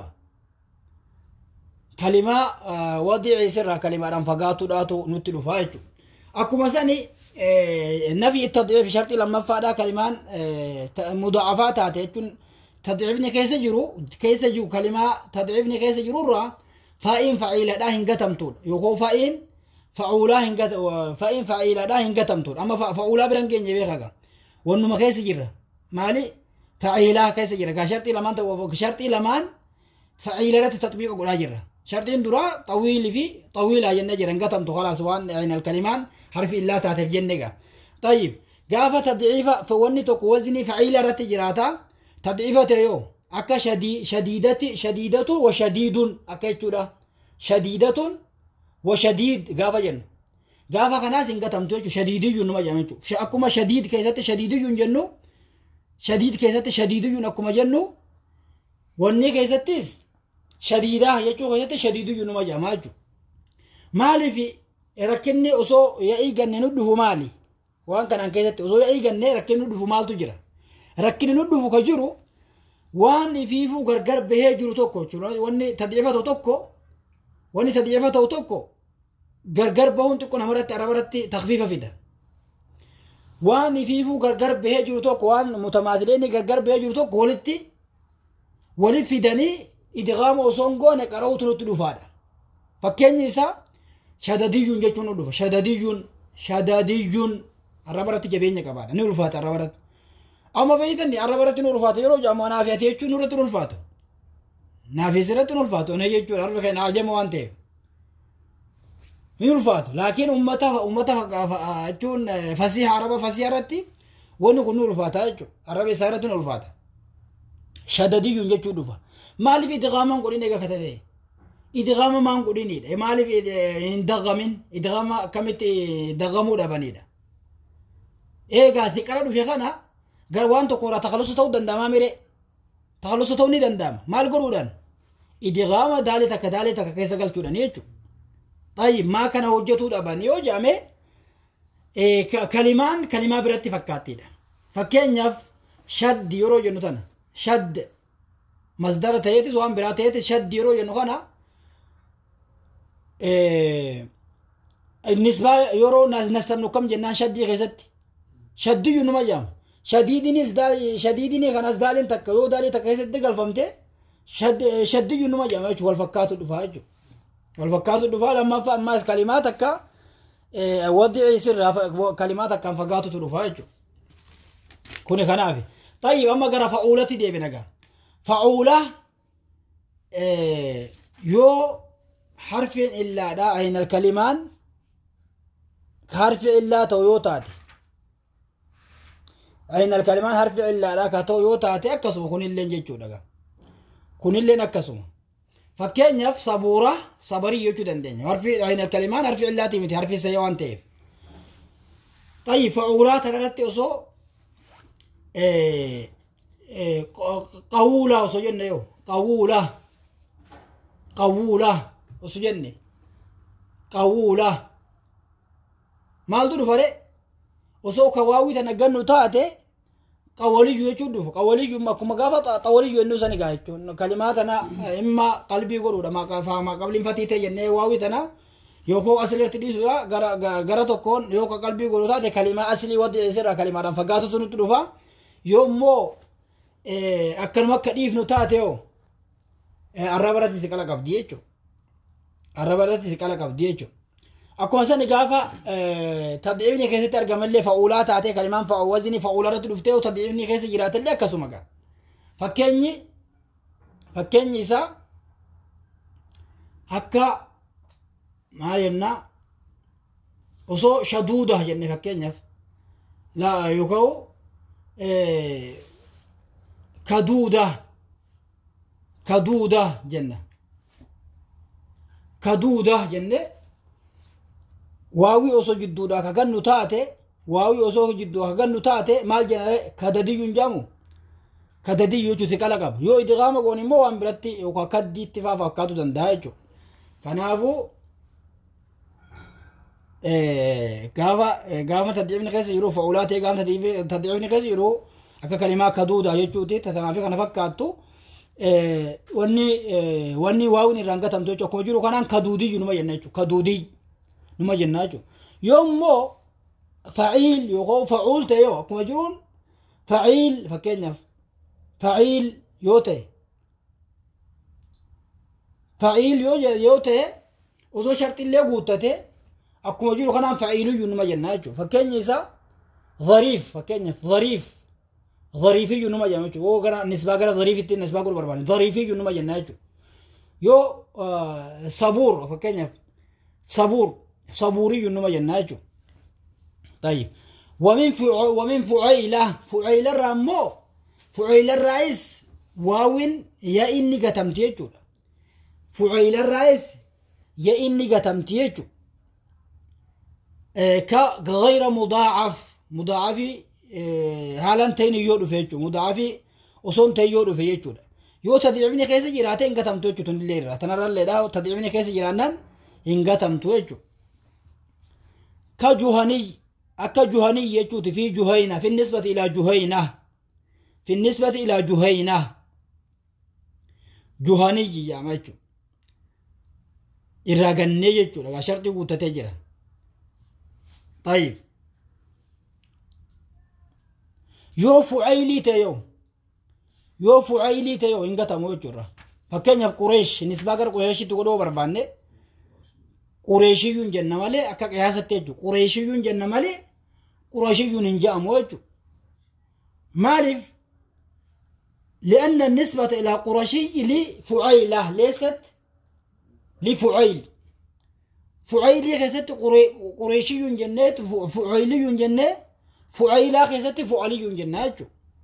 kalimaa wadii isirraa kalimaadhaan fagaatuudhaatu nutti dhufaa jechuudha akkuma sani nafi tadciif sharxii lammaffaadhaa kalimaan mudaafaa taate jechuun tadciifni keessa jiru keessa jiru kalimaa tadciifni keessa jirurraa faa'iin fa'iiladhaa hin gatamtuudha yookaan faa'iin fa'uulaa hin faa'iin fa'iiladhaa hin gatamtuudha amma fa'uulaa biran geenye beekaga wannuma keessa jirra maali fa'iilaa keessa jira gaa sharxii lamaan ta'u sharxii lamaan fa'iila irratti tatbiiqa godhaa jirra sharxiin duraa xawiilii fi xawiilaa jennee jira hin gatamtu khalaas waan aynal kalimaan harfi illaa taateef jenne gaa tayyib gaafa tadciifa wanni tokko wazni fa'iila irratti jiraata tadciifa ta'e yoo akka shadiidati shadiidatun wa shadiidun akka jechuudha shadiidatun wa shadiid gaafa jennu gaafa kanaas hin gatamtu jechuudha shadiidiyyuun nama jedhama jechuudha akkuma shadiid keessatti shadiidiyyuun jennu shadiid keessatti shadiidiyyuun akkuma jennu wanni keessattis shadiidaa jechuu keessatti shadiidiyyuun nama jedhama jechuudha maaliif rakkinni osoo ya'ii ganne nu dhufu maali waan kanaan keessatti osoo ya'ii ganne rakkinni nu dhufu maaltu jira rakkinni nu dhufu ka jiru waan ifiifuu gargar bahee jiru tokko jechuudha wanni tadciifa ta'u tokko wanni tadciifa ta'u tokko gargar bahuun xiqqoo namarratti arabarratti takfiifa fida waan ifiifuu gargar bahee jiru tokko waan mutamaatileeni gargar bahee jiru tokko walitti walit fidanii idgaama osoo hin goone qara'uutu nutti dhufaadha fakkeenyi isaa shadadiyyuun jechuun nu dhufa shadadiyyuun shadadiyyuun arabarratti jabeenya qabaadha ni ulfaata arabarratti amma beeytan arraba irratti nu ulfaata yeroo jedhamu naaf ati jechuun nurratti nu ulfaatu naafis irratti nu ulfaatu ona jechuudha arba keenya ajama waan ta'eef ni ulfaatu laakiin ummata ummata jechuun fasiha araba fasiha irratti wanni kun nu ulfaata jechuudha arraba isaa irratti nu ulfaata shadadiyyuun jechuu dhufa maaliif idgaaman godhin eega katate idgaama maan godhinidha maaliif hin dagamin idgaama akkamitti dagamuu dhabanidha eegaa xiqqara dhufe kana gar waan tokko irraa takalusa ta'uu danda'amaa mire takalusa ta'uu ni danda'ama maal godhuudhaan idgaama daalee takka daalee takka keessa galchuudhaan jechuudha xayyi maa kana hojjetuu dhaban yoo jedhame kalimaan kalimaa biratti fakkaattiidha fakkeenyaaf shaddi yeroo jennu tana shadd masdara ta'eetis waan biraa ta'eetis shaddi yeroo jennu kana nisbaa yeroo nasabnu kam jennaan shaddii keessatti shaddiyyuu numa jedhama shadiidinis shadiidini kanas daaliin takka yoo daalii takka keessatti galfamte shaddiyyuu numa jedhama jechuudha wal fakkaatu dhufaa jechuudha wal fakkaatu dhufaa lammaffaa ammaas kalimaa takka wadii sirraa kalimaa takkaan fagaatutu dhufaa jechuudha kuni kanaaf tayyib amma gara fa'uulatti deebina gaa fa'uula yoo harfiin illaadha aynal kalimaan harfi illaa ta'u yoo taate أين الكلمان حرف إلا لا كتو يوتا تأكسو كن اللين جيتشو دقا كن اللين أكسو فكين يف صبورة صبري يوتو دندين حرف أين الكلمان حرف إلا تيمتي حرف سيوان تيف طيب فأولات رتي أصو إيه إيه قولة أصو جنة يو قولة قولة أصو جنة قولة مال دو فرق osoo kawaawii tana gannu taate qawwaliyyuu jechuun dhufu qawwaliyyuu akkuma gaafa qawwaliyyuu ennuu sani gaa jechuun kalimaa tana imma qalbii godhuudha maqabliin fatii ta'e jennee waawii tana yookoo asirratti dhiisudha gara gara tokkoon yoo qalbii godhu taate kalimaa asilii waddi isirraa kalimaadhaan fagaatutu nutti dhufa yoo immoo akkanuma akka dhiifnu taate yoo arraba irratti siqala qabdi jechuudha arraba irratti siqala qabdi jechuudha akkuma sani gaafa tadciifni keessatti argamallee fa'uulaa taatee kalimaan wazni fa'uulaa irratti dhuftee yoo tadciifni keessa jiraatallee akkasuma gaa fakkeenyi fakkeenyi isaa akka maa jenna osoo shaduuda jenne fakkeenyaaf yookaan kaduuda kaduuda jenna kaduuda jenne waawii osoo jidduudha ka gannu taate waawii osoo jidduu ka gannu taate maal jenare kadadiyyuun jedhamu kadadiyyu jechuun siqala qaba yoo idgaama goon immoo waan biratti yookaan kaddiitti faa fakkaatu danda'a jechuudha kanaafuu gaafa gaafa taddiifni keessa jiru fa'ulaa ta'e gaafa taddiifni keessa jiru akka kalimaa kaduuda jechuuti tanaafi kana fakkaattu wanni wanni waawin irraan gatamtu jechuudha akkuma jiru kanaan kaduudiyyu numa jenna jechuudha kaduudiyyu numa jenna jechuudha yoo immoo faciil yookaan facuul ta'e yoo akkuma jiruun faciil fakkeenyaaf faciil yoo ta'e faciil yoo ta'e osoo sharxillee guuttate akkuma jiru kanaan faciiliyyuu numa jenna jechuudha fakkeenya isaa dhariif fakkeenyaaf dhariif dhariifiyyuu numa jenna jechuudha yoo gara nisbaa gara dhariifitti nisbaa godhu barbaanne dhariifiyyuu numa jenna jechuudha yoo sabuur fakkeenyaaf sabuur sabuuriyyuu numa jenna jechuudha طيب ومن فع... ومن فعيلة فعيلة رامو فعيلة الرئيس واوين يا إني قتمت يجو فعيلة الرئيس يا إني قتمت يجو كغير مضاعف مضاعف هالان تين يودو فيجو مضاعف وصون تين يودو فيجو yoo tadciifni keessa jiraate hin gatamtu jechuutu illee irra tanarralleedha tadciifni keessa jiraannan hin gatamtu jechu ka juhaniy akka juhaniy jechuuti fi juhayna fi nisbati ilaa juhayna fi nisbati ilaa juhayna juhaniy jedhama jechu irraa gannee jechuudha gaa sharxii guuttatee jira طيب yoo fucaylii ta'e yoo yoo fucaylii ta'e yoo hin gatamu jechuudha fakkeenyaaf qureesh nisbaa gara qureeshitti godhuu barbaanne qureeshiyyuun jenna malee akka qiyaasatti jechuudha qureeshiyyuun jenna malee qureeshiyyuun hin je'amu jechuudha maaliif لأن النسبة إلى قرشي لفعيلة ليست لفعيل فعيلي خيست قريشي جنات فعيلي جنة فعيلة خيست فعلي جنات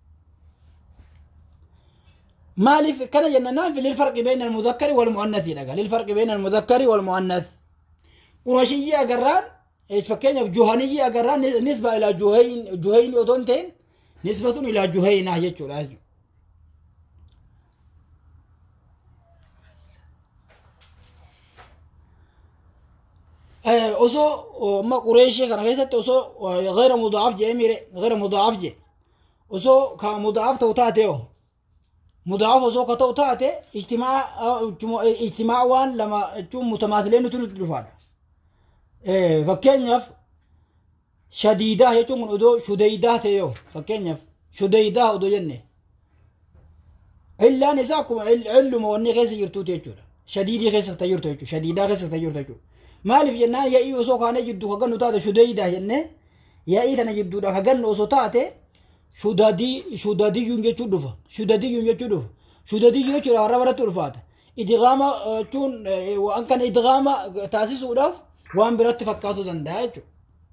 مالف كان جننا في للفرق بين المذكر والمؤنث لقى للفرق بين المذكر والمؤنث قرشي أقران ايش فكين في جهني أقران نسبة إلى جهين جهين أدونتين نسبة إلى جهينة يجو لاجو osoo ma qureeshii kana keessatti osoo gayra mudaaf jee mire gayra mudaaf je osoo ka mudaaf ta'u taate yoo mudaaf osoo ka ta'u taate ijtimaa waan lama jechuun mutamaasilee nuti nuti dhufaadha fakkeenyaaf shadiidaa jechuun kun odoo shudeydaa ta'e yoo fakkeenyaaf shudeydaa odoo jenne illaan isaa akkuma illuma wanni keessa jirtuuti jechuudha shadiidii keessa ta jirtu jechuudha shadiidaa keessa ta jirtu jechuudha maaliif jennaan yaa'ii osoo kaane jidduu ka gannu taate shudeydaa jenne yaa'ii tana jidduudha ka gannu osoo taate shudadii shudadiyyuun jechuu dhufa shudadiyyuun jechuu dhufa shudadiyyuu jechuudha warra baratti ulfaata idgaama jechuun waan kana idgaama taasisuudhaaf waan biratti fakkaatu danda'a jechuudha.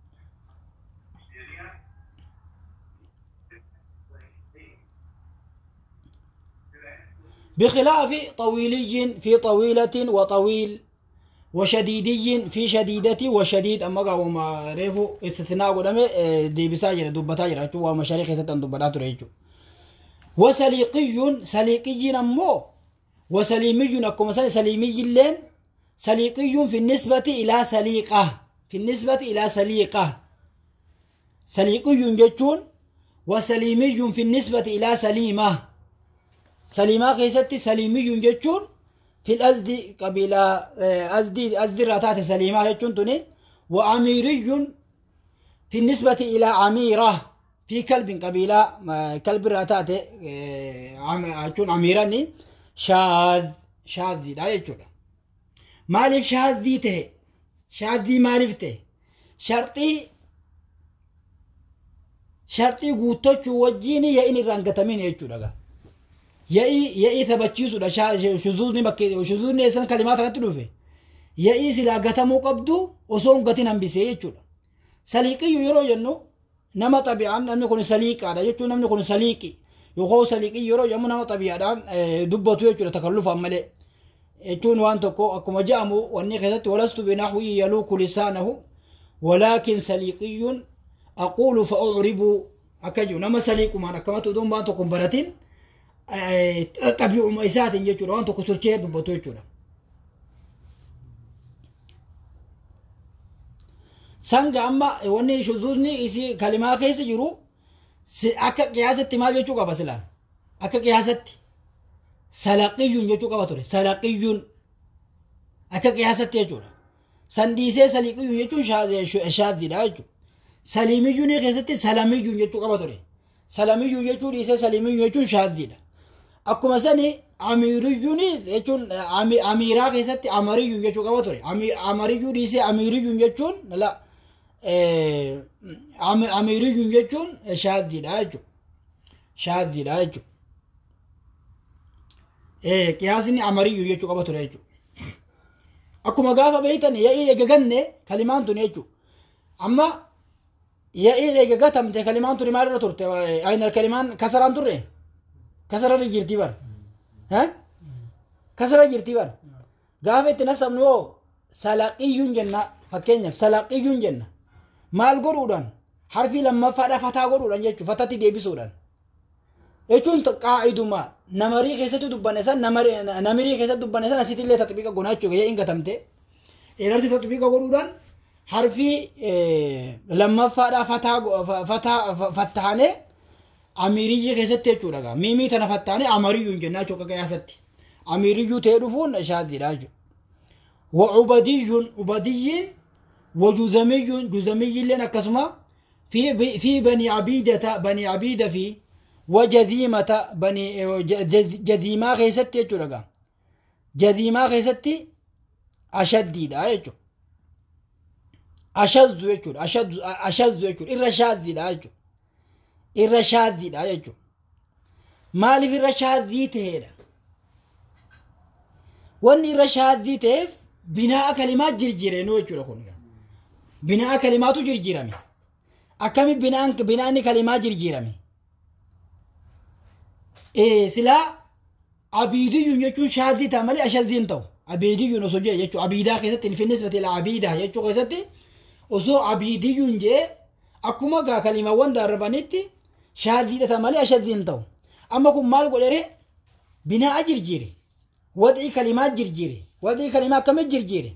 بخلاف طويلي في طويلة وطويل وشديدي في شديدة وشديد أما قاوم ريفو استثناء قدام دي بساجر دبتا جرا تو ومشاريخ ستن دبتا تريجو وسليقي سليقي نمو وسليمي أكو مثلا سليمي اللين سليقي في النسبة إلى سليقة في النسبة إلى سليقة سليقي جتون وسليمي في النسبة إلى سليمة سليمة كيست سليمي جتون في الأزد قبيلة أزدي أزدي راتات سليمة يجون توني وأميري في النسبة إلى عميرة في كلب قبيلة كلب راتات يجون عميراني شاذ شاذ لا يجون مالف شاذ ذي ته شاذ ذي مالف ته شرطي شرطي قوتو وجيني يا إني رانقتمين يجون ya'i ya'i taphachiisudha shuzuuzni bakkee shuzuuzni eessan kalimaa kanatti dhufe ya'i silaa gatamuu qabdu osoo hin gatin hambisee jechuudha saliiqiyyu yeroo jennu nama xabi'aan namni kun saliiqaadha jechuun namni kun saliiqi yookaan saliiqii yeroo yommuu nama xabiyaadhaan dubbatu jechuudha takallufaan malee jechuun waan tokko akkuma jedhamu wanni keessatti walastu binaxwii yaluuku lisaanahu walaakin saliiqiyyuun aquulu fa ucribuu akka jiru nama saliiqumaan akkamatti utuu waan tokko hin baratin xabi'uma isaatiin jechuudha waan tokko sochee dubbatu jechuudha. sanga amma wanni shuzuudni isii kalimaa keessa jiru akka qiyaasatti maal jechuu qaba silaan akka qiyaasatti salaqiyyuun jechuu qaba ture salaqiyyuun akka qiyaasatti jechuudha san dhiisee saliqiyyuun jechuun shaaddiidha jechuudha saliimiyyuun keessatti salamiyyuun jechuu qaba ture salamiyyuun jechuu dhiisee salimiyyuun jechuun shaaddiidha akkuma sani amiiriyyuunis jechuun amiiraa keessatti amariyyuun jechuu qaba ture amariyyuu dhiisee amiiriyyuun jechuun amiiriyyuun jechuun shaaddiidha jechuudha shaaddiidha jechuudha qiyaasni amariyyuu jechuu qaba ture jechuudha akkuma gaafa beeytan ya'ii eegaganne kalimaan tun jechuudha amma ya'ii eegagatamte kalimaan tun maalirra turte ayna kalimaan kasaraan turre kasararra jirti bara kasara jirti bara gaafa itti nasabnu yoo salaqiyyuun jenna fakkeenyaaf salaqiyyuun jenna maal godhuudhaan harfii lammaffaadha fataa godhuudhaan jechuun fatatti deebisuudhaan jechuun qaa'iduma namarii keessatti dubbanne san namirii keessatti dubbanne san asitti illee taxbiqa gonaa jechuudha ya'in gatamte irratti taxbiqa godhuudhaan harfii lammaffaadha fataa fattaane amiiriyyi keessatti jechuudha miimii tana fattaane amariyyuun jennaa jechuudha qiyaasatti amiriyyuu ta'ee dhufuun shaaddiidha jechuudha وعبدي عبدي وجذمي جذمي لنا كسمة في في بني عبيدة بني عبيدة في وجذيمة بني جذيمة خيست يجورا جذيمة خيست أشد لا يجو أشد يجور أشد أشد يجور إرشاد لا يجو إرشاد لا يجو مالي في الرشاد ذي تهيدا wanni irra shaaddii ta'eef binaa'a kalimaa jirjiireenuu jechuudha kun binaa'a kalimaatu jirjiirame akkami binaan binaanni kalimaa jirjiirame silaa abiidiyyuun jechuun shaaddii ta'a malee ashaddiin ta'u abiidiyyuun osoo jee jechuudha abiidaa keessatti infinnis batee abiidaa jechuu keessatti osoo abiidiyyuun jee akkuma gaa kalimaawwan darbanitti shaaddii ta'a malee ashaddiin ta'u amma kun maal godhere binaa'a jirjiire wadii kalimaa jirjiire wadii kalimaa akkamit jirjiire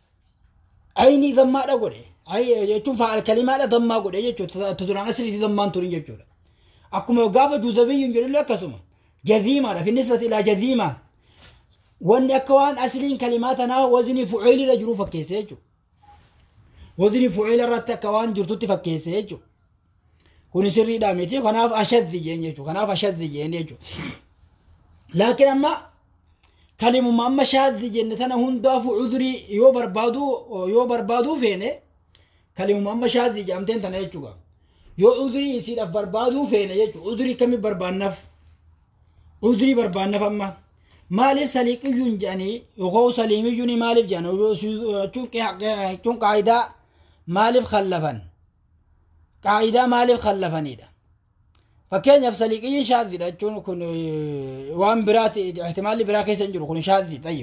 ayni dammaadha godhe jechuun fa'al kalimaadha dammaa godhe jechuudha duraan asiritti dammaan turin jechuudha akkuma gaafa juuzabiyyuun jedhullee akkasuma jadiimaadha fi nisbati ilaa jadiimaa wanni akka waan asiliin kalimaa tanaa wazinii fuceelirra jiru fakkeesse jechuudha wazinii fuceela irratti akka waan jirtutti fakkeesse jechuudha kun sirriidhaa miti kanaaf ashaddi jeen jechuudha kanaaf ashaddi jeen jechuudha laakiin amma kalimuma amma shaaddi jenne tana hundaafu cudrii yoo barbaaduu yoo barbaaduu feene kalimuma amma shaaddi jedhamteen tana jechuudha yoo cudrii isiidhaaf barbaaduu feene jechuudha cudrii kami barbaannaaf cudrii barbaannaaf amma maaliif saliiqiyyuun jedhanii yookaan saliimiyyuun maaliif jedhan jechuun qaayidaa maaliif khallafan qaayidaa maaliif khallafanidha fakkeenyaaf saliiqiyyiin shaaddiidha jechuun kun waan biraati ihtimaalli biraa keessa hin jiru kun shaaddi tayyib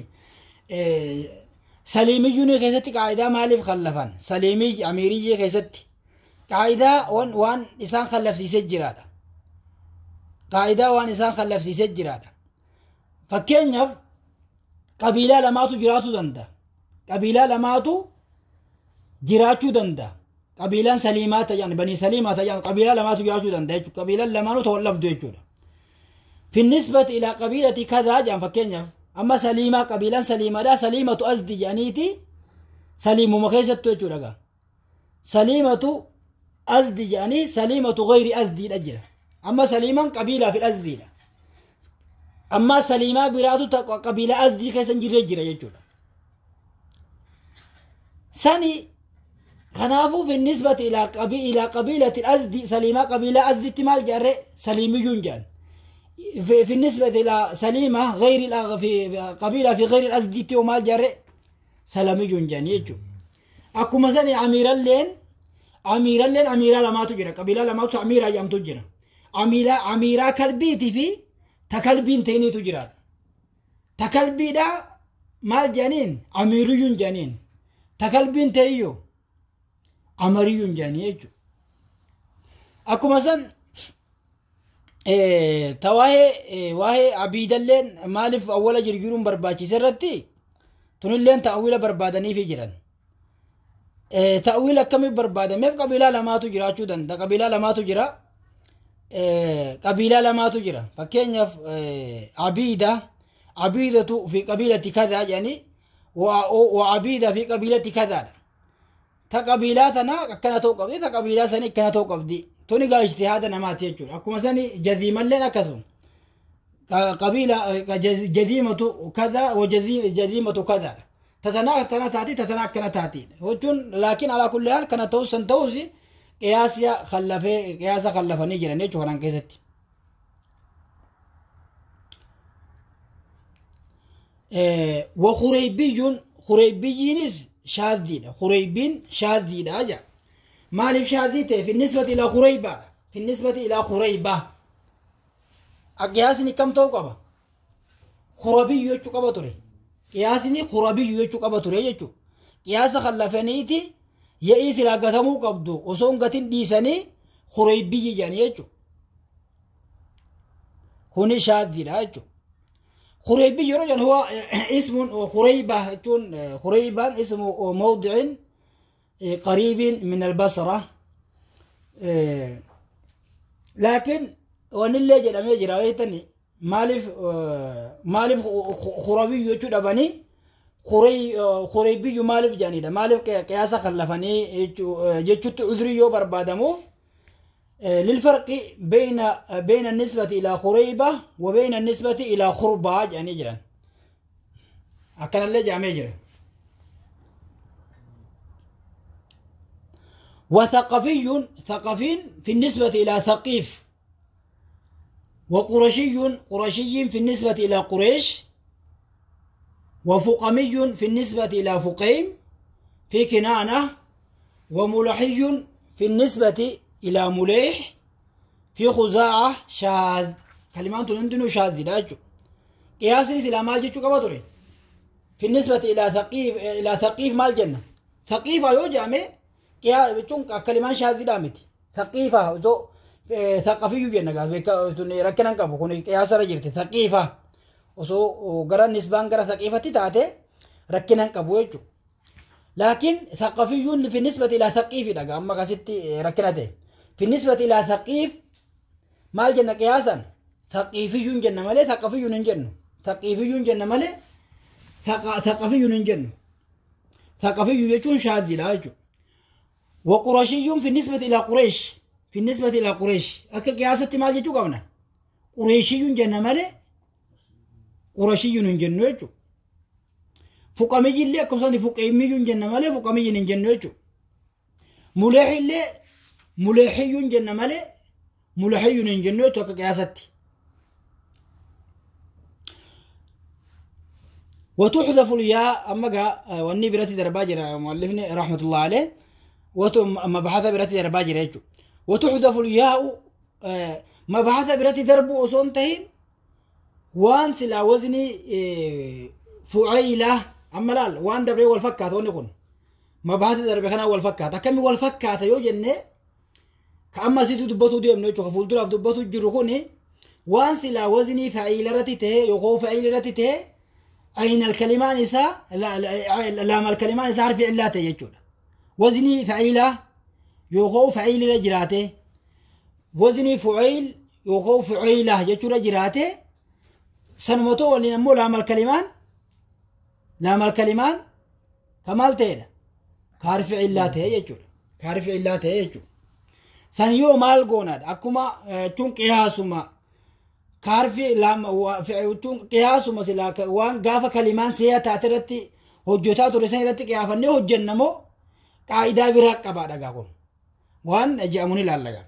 saliimiyyuun keessatti qaayidaa maaliif khallafan saliimiyyi amiiriyyii keessatti qaayidaa waan isaan khallafsiisee jiraadha qaayidaa waan isaan khallafsiisee jiraadha fakkeenyaaf qabiilaa lamaatu jiraachuu danda'a qabiilaa lamaatu jiraachuu danda'a qabiilaan saliimaa ta'an banii saliimaa ta'an qabiilaa lamaatu jiraachuu danda'a jechuudha qabiilaan lamaanuu ta'uu dhabdu jechuudha finnisbati ilaa qabiilati kadaa jedhan fakkeenyaaf amma saliimaa qabiilaan saliimaadha saliimatu asdi jedhaniiti saliimuma keessattu jechuudha gaa saliimatu asdi jedhanii saliimatu gayri asdiidha jira amma saliimaan qabiilaa fi asdiidha amma saliimaa biraatu qabiilaa asdii keessa hin jirre jira jechuudha sani kanaafuu fi nisbati ilaa ilaa qabiilati asdi saliimaa qabiilaa asditti maal jedhare saliimiyyuun jedhan في النسبة إلى سليمة غير في قبيلة في غير الأزديتي وما جرى سلامي جنجان يجو أكو مثلا أمير اللين أمير اللين أمير لما تجرى قبيلة لما تجرى أمير يام تجرى amiiraa amiiraa kalbiitii fi ta kalbiin ta'iniitu jiraadha ta kalbiidha maal jedhaniin amiiriyyuun jedhaniin ta kalbiin ta'iyyo amariyyuun jedhanii jechuudha akkuma san ta waa'ee waa'ee abiidalleen maaliif awwala jirjiruun barbaachise irratti tunilleen ta'awila barbaadaniifi jiran ta'awila akkamiif barbaadameef qabiilaa lamaatu jiraachuu danda'a qabiilaa lamaatu jira qabiilaa lamaatu jira fakkeenyaaf abiida abiidatu fi qabiilatti kadaa jedhanii wa abiida fi qabiilatti kadaadha ta qabiilaa tana akkana ta'uu qabdi ta qabiilaa sanii akkana ta'uu qabdi tuni gaa ijtihaada namaati jechuudha akkuma sani jadiimalleen akkasuma qabiila jadiimatu kada wa jadiimatu kadaadha tatana akkana taati tatana akkana taati jechuun laakiin alaa kulli haal kana ta'us san ta'us qiyaasa khallafee qiyaasa khallafanii jiran jechuudha kanaan keessatti. وخريبي خريبيينس شاذيدة خريبين شاذيدة أجا مالف شاذيته في النسبة إلى خريبة في النسبة إلى خريبة قياسني كم توقبة خربي يجو قبة تري قياسني خربي يجو قبة تري يجو قياس خلفنيتي يئيس لا قتمو قبدو وصون قتن ديسني خريبي يعني يجو هوني شاذيدة يجو خريبي رجل هو اسم خريبة تون خريبا اسم موضع قريب من البصرة لكن ونلي جرى ميجرى ويتني مالف مالف خرابي يوتو دبني خري خريبي مالف جانيدا مالف قياسا خلفني جتشت عذري يو بربادموف للفرق بين بين النسبة إلى خريبة وبين النسبة إلى خرباج يعني جرا أكن اللي جامع جرا وثقفي ثقفي في النسبة إلى ثقيف وقرشي قرشي في النسبة إلى قريش وفقمي في النسبة إلى فقيم في كنانة وملحي في النسبة إلى مليح في خزاعة شاذ كلمات عندنا شاذ لاجو قياس إلى مال جيتشو كبطري في النسبة إلى ثقيف إلى ثقيف مال جنة ثقيفة يو جامع قياس بتشون كلمات شاذ دامتي ثقيفة زو ثقافي جنة قال ركنا كابو كوني قياس رجلت ثقيفة وسو غرا نسبان غرا ثقيفة تاتي ركنا كابو يجو لكن ثقافي في النسبة إلى ثقيف دقا أما قصدت ركنته في النسبة إلى ثقيف ما الجنة قياسا ثقيفي جنة مالي ثقافي جنة ثقيفي جنة مالي ثقافي جنة ثقافي يجون شاذ لا يجو وقرشي في النسبة إلى قريش في النسبة إلى قريش أكا قياسة ما جيتو قبنا قريشي جنة مالي قرشي جنة يجو fuqamiyyi illee akkasumas fuqeemmiyyuu hin jenna malee fuqamiyyi hin jennu jechuudha. Muleehi illee muleehiyyuu hin jenna malee muleehiyyuu hin jennu jechuudha akka qiyaasatti. وتحذف الياء أما جاء واني براتي درباجر مؤلفني رحمة الله عليه وتو مبحث براتي درباجر يجو وتحذف الياء مبحث براتي دربو أصون تهين وان سلا وزني فعيلة amma laal waan dabree wal fakkaata wanni kun mabaata darbe kanaa wal fakkaata akkami wal fakkaata yoo jenne ka amma asitti dubbatu deemnu jechuudha fuulduraaf dubbatu jiru kun waan silaa wazinii fa'iila irratti ta'e yookaan fa'iila irratti ta'e aynal kalimaan isaa laamal kalimaan isaa harfi illaa ta'e jechuudha wazinii fa'iila yookaan fa'iila irra jiraate wazinii fu'ayil yookaan fu'ayila jechuudha jiraate sanumatoo waliin ammoo laamal kalimaan لام الكلمان كمال تيدا كارف إلا تي يجول كارف إلا تي يجول سن يو مال قوناد أكما تون قياسما كارف لام تون قياسما سلا وان غافا كلمان سيا تاترتي هجوتا ترسين رتي قيافني هجنمو قاعدة براق قبا دقا قول وان جاموني لالغا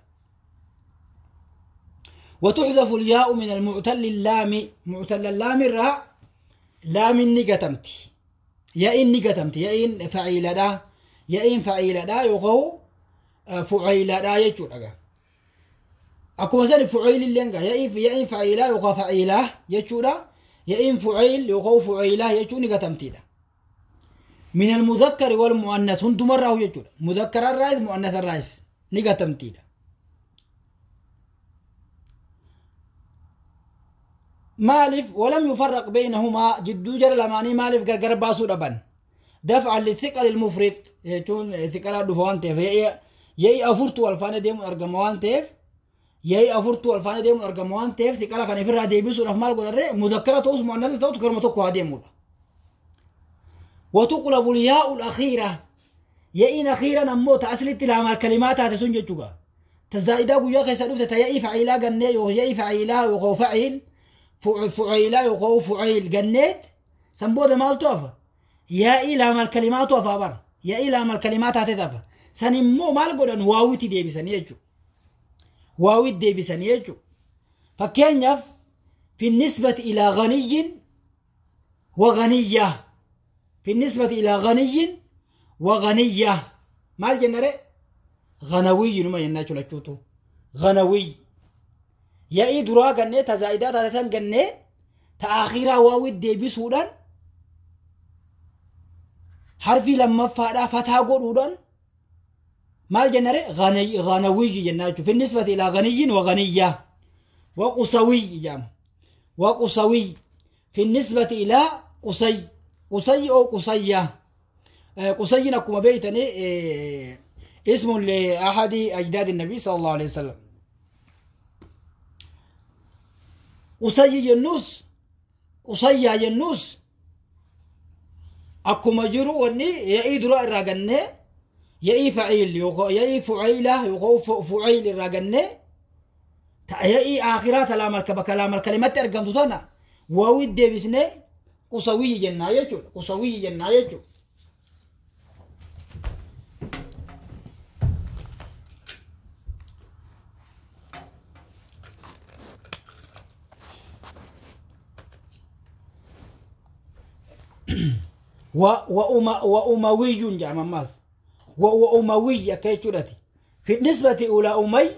وتحذف الياء من المعتل اللام معتل اللام الراء laaminni gatamti yaa'inni gatamti yaa'iin fa'iiladha yaa'iin fa'iiladha yookaan fu'ayladha jechuudha akkuma sani fucayl illeen gaa ya'iin ya'iin faciilaa yookaan faciilaa jechuudha ya'iin fucayl yookaan fucaylaa jechuun ni gatamtiidha min almudakkari wal mu'annas hundumarraa jechuudha mudakkararraayis mu'annasarraayis ni gatamtiidha maaliif walam yufarraq baynahumaa jidduu jara lamaanii maaliif gargar baasuu dhaban daf'an lithiqali lmufrid jechuun thiqalaa dhufa waan ta'eef ya'i afurtu wal faana deemuun argama waan ta'eef ya'i afurtu wal faana deemuun argama waan ta'eef thiqala kana ofirraa deebisuudhaaf maal godharre mudakkara ta'us mu'annasa ta'us garuma tokko haa deemudha وتقلب الياء الأخيرة يئين أخيرا أمو تأسلت لها الكلمات هذا سنجة جوغا تزايدا قويا كيسا دفت يئي فعيلا قني يئي فعيلا وغو فعيل فعيلا وغو فعيل قنيت سنبودا مال توفى يئي لها الكلمات توفى بر يئي لها الكلمات هذا تفى سنمو مال قولن واويتي ديبي سنيجو واويت ديبي سنيجو فكين يف في النسبة إلى غني وغنيه في النسبة إلى غني وغنية ما الجنة غنوي نما يناتو لچوتو غنوي يا إي درا غنة تزايدات تاتن غنة تأخيرا واوي ديبي سودان حرفي لما فادا فتا غودودان ما الجنة غني غنوي جناتو في النسبة إلى غني وغنية وقصوي جام وقصوي في النسبة إلى قصي قصي أو قصية قصي نكما بيتني اسم لأحد أجداد النبي صلى الله عليه وسلم قصي جنوس قصي جنوس أكما جرو وني يأي درا الراجنة يأي فعيل يقو يأي فعيلة يقو فعيل الراجنة يأي آخرات كلام كلام الكلمات أرقم تانا واوي ديبسنه qusawiyyi jennaa jechuudha qusawiyyi jennaa jechuudha وأموي جام ماس وأموي كيتشولتي في النسبة إلى أمي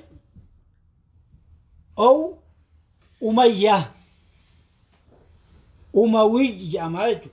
أو أمية أموي جامعته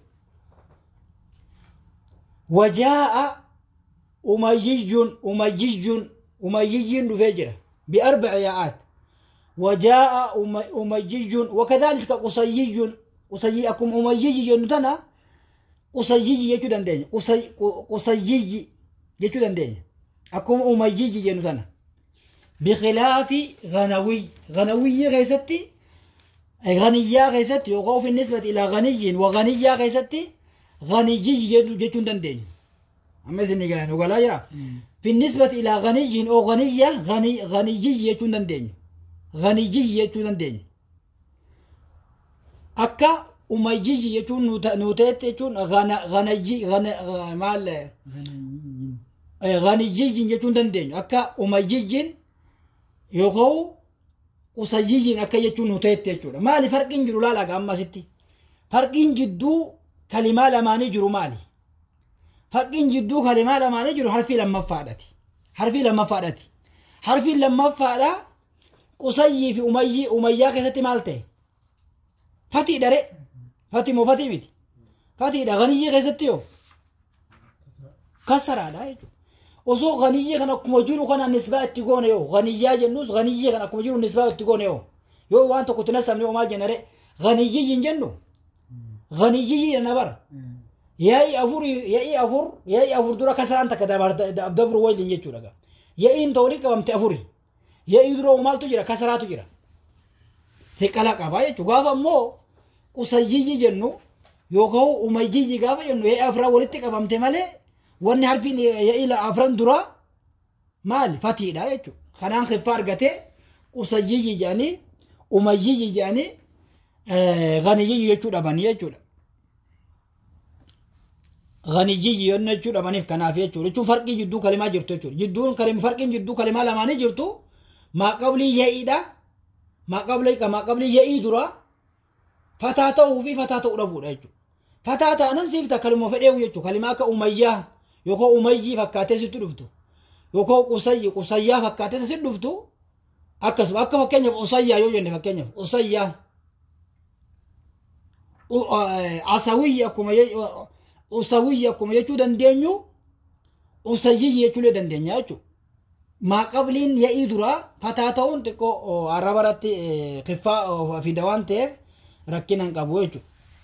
وجاء أميج أميج أميج نفجر بأربع ياءات وجاء أميج وكذلك قصيج قصي أكم أميج ينتنا قصيج يجدن دين قصي قصيج يجدن دين أكم أميج ينتنا بخلاف غنوي غنوي غيستي غنية غيست يقو في النسبة إلى غني وغنية غيست غني جيتون دندين أما سني قال وقال يرى في النسبة إلى غني أو غنية غني غني جيتون دندين غني جيتون دندين أكا أميجي يتون نوتات يتون غنا غنجي غنا مال غنيجي يتون دندين أكا أميجي يقو qusayyiyiin akka jechuun nu ta'etti jechuudha. Maali farqiin jiru laala ammasitti? Farqiin jidduu kalimaa lamaanii jiru maali? Farqiin jidduu kalimaa lamaanii jiru harfii lammaffaadhati. Harfii lammaffaadhati. Harfiin lammaffaadha qusayyii fi umayyii umayyaa keessatti maal ta'e? Fatii dhare. Fatii moo fatii miti? Fatiidha ganiyyii keessatti yoo? Kasaraadha jechuudha. osoo ganiyyi kan akkuma jiru kana nisbaa itti goone yoo ganiyyaa jennus ganiyyi kan akkuma jiru nisbaa itti goone yoo yoo waan tokko itti nasamne yoo maal jennare ganiyyi hin jennu ganiyyi jenna bara yaa'ii afur yaa'ii afur yaa'ii afur dura kasaraan takka dabru waliin jechuudha yaa'iin ta'uu qabamte afuri yaa'ii dura maaltu jira kasaraatu jira xiqqala qabaa jechuudha gaafa immoo qusayyiyyi jennu yookaan umayyiyyi gaafa jennu yaa'ii afuraa walitti qabamte malee wanni harfiin ila afran dura maali fatiidha jechuudha kanaan kiffaa argatee qusayyiyyi jedhanii umayyiyyi jedhanii ganiyyi jechuu dhabanii jechuudha. Ganiyyi yommuu jechuu dhabaniif kanaaf jechuudha jechuun farqii jidduu kalimaa jirtu jechuudha jidduun kalim farqiin jidduu kalimaa lamaanii jirtu maaqablii ya'iidha maaqablii maaqablii ya'ii dura fataa ta'uu fi fataa ta'uu dhabuudha jechuudha. Fataa ta'anan siifta kalima fedheewu jechuudha kalimaa akka umayyaa yookaan umayyii fakkaatee sitti dhuftu yookaan qusayyi qusayyaa fakkaatee sitti dhuftu akkasuma akka fakkeenyaaf usayyaa yoo jenne fakkeenyaaf usayyaa asawiyyi akkuma usawiyyi akkuma jechuu dandeenyu usayyiyyi jechuulee dandeenya jechuudha. maa qabliin ya'ii duraa fataa ta'uun xiqqoo arraba irratti kiffaa fida waan ta'eef rakkina hin qabu jechuudha.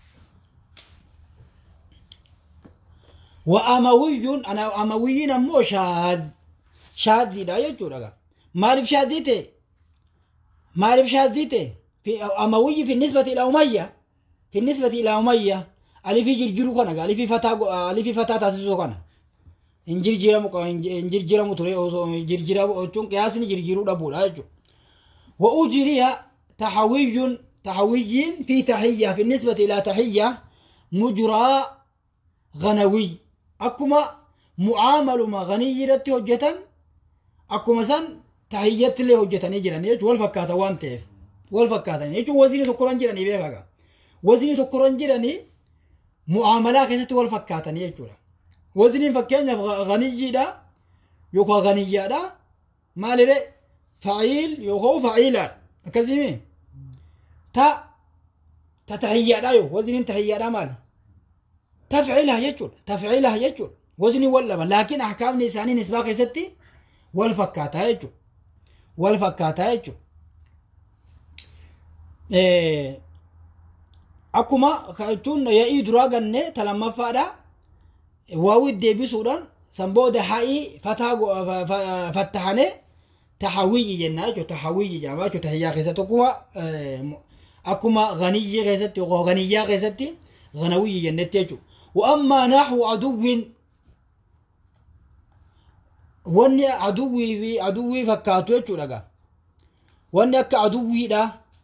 Wa amawiyyuun amawiyyiin ammoo shaaddiidha jechuudha. Maaliif shaaddii ta'e? Maaliif shaaddii ta'e? Amawiyyi fi nisbati ila umayya. Fi nisbati ila umayya. Alifii jirjiru kana alifii fataa alifii fataa taasisuu kana. hin jirjiramu hin jirjiramu ture osoo jirjiramu jechuun qiyaasni jirjiruu dhabuudha jechuudha. Wa ujiriya tahawiyyuun tahawiyyiin fi tahiyyaa fi nisbati ilaa tahiyyaa mujraa ganawiy akkuma mu'aamaluma ganiyyi irratti hojjetan akkuma san tahiyyatti illee hojjetanii jiran jechuun wal fakkaata waan ta'eef wal fakkaatan jechuun waziini tokkoran jiranii beekaga waziini tokkoran jiranii mu'aamalaa keessatti wal fakkaatan jechuudha. وزنين فكينا غنيجيدا يوكا غنيجادا مالري فعيل يوكو فعيلا كزيمي تا تتهيأ يو وزنين تهيأ مال تفعيلها يجول تفعيلها يجول وزني ولا لكن أحكام نساني نسبة ستي والفكاتها يجول والفكاتها يجول إيه أكما كأتون يأي دراغن تلما فادا waawi deebisuudhaan san booda ha'ii fataa fattahane tahawiyyi jennaa jechuudha tahawiyyi jedhama jechuudha tahiyyaa keessatti akkuma akkuma ganiyyi keessatti yookaan ganiyyaa keessatti ganawiyyi jennetti jechuudha. Wa'ammaa naaxu aduwwiin wanni aduwwii fi aduwwii fakkaatu jechuudha gaa. Wanni akka aduwwiidha.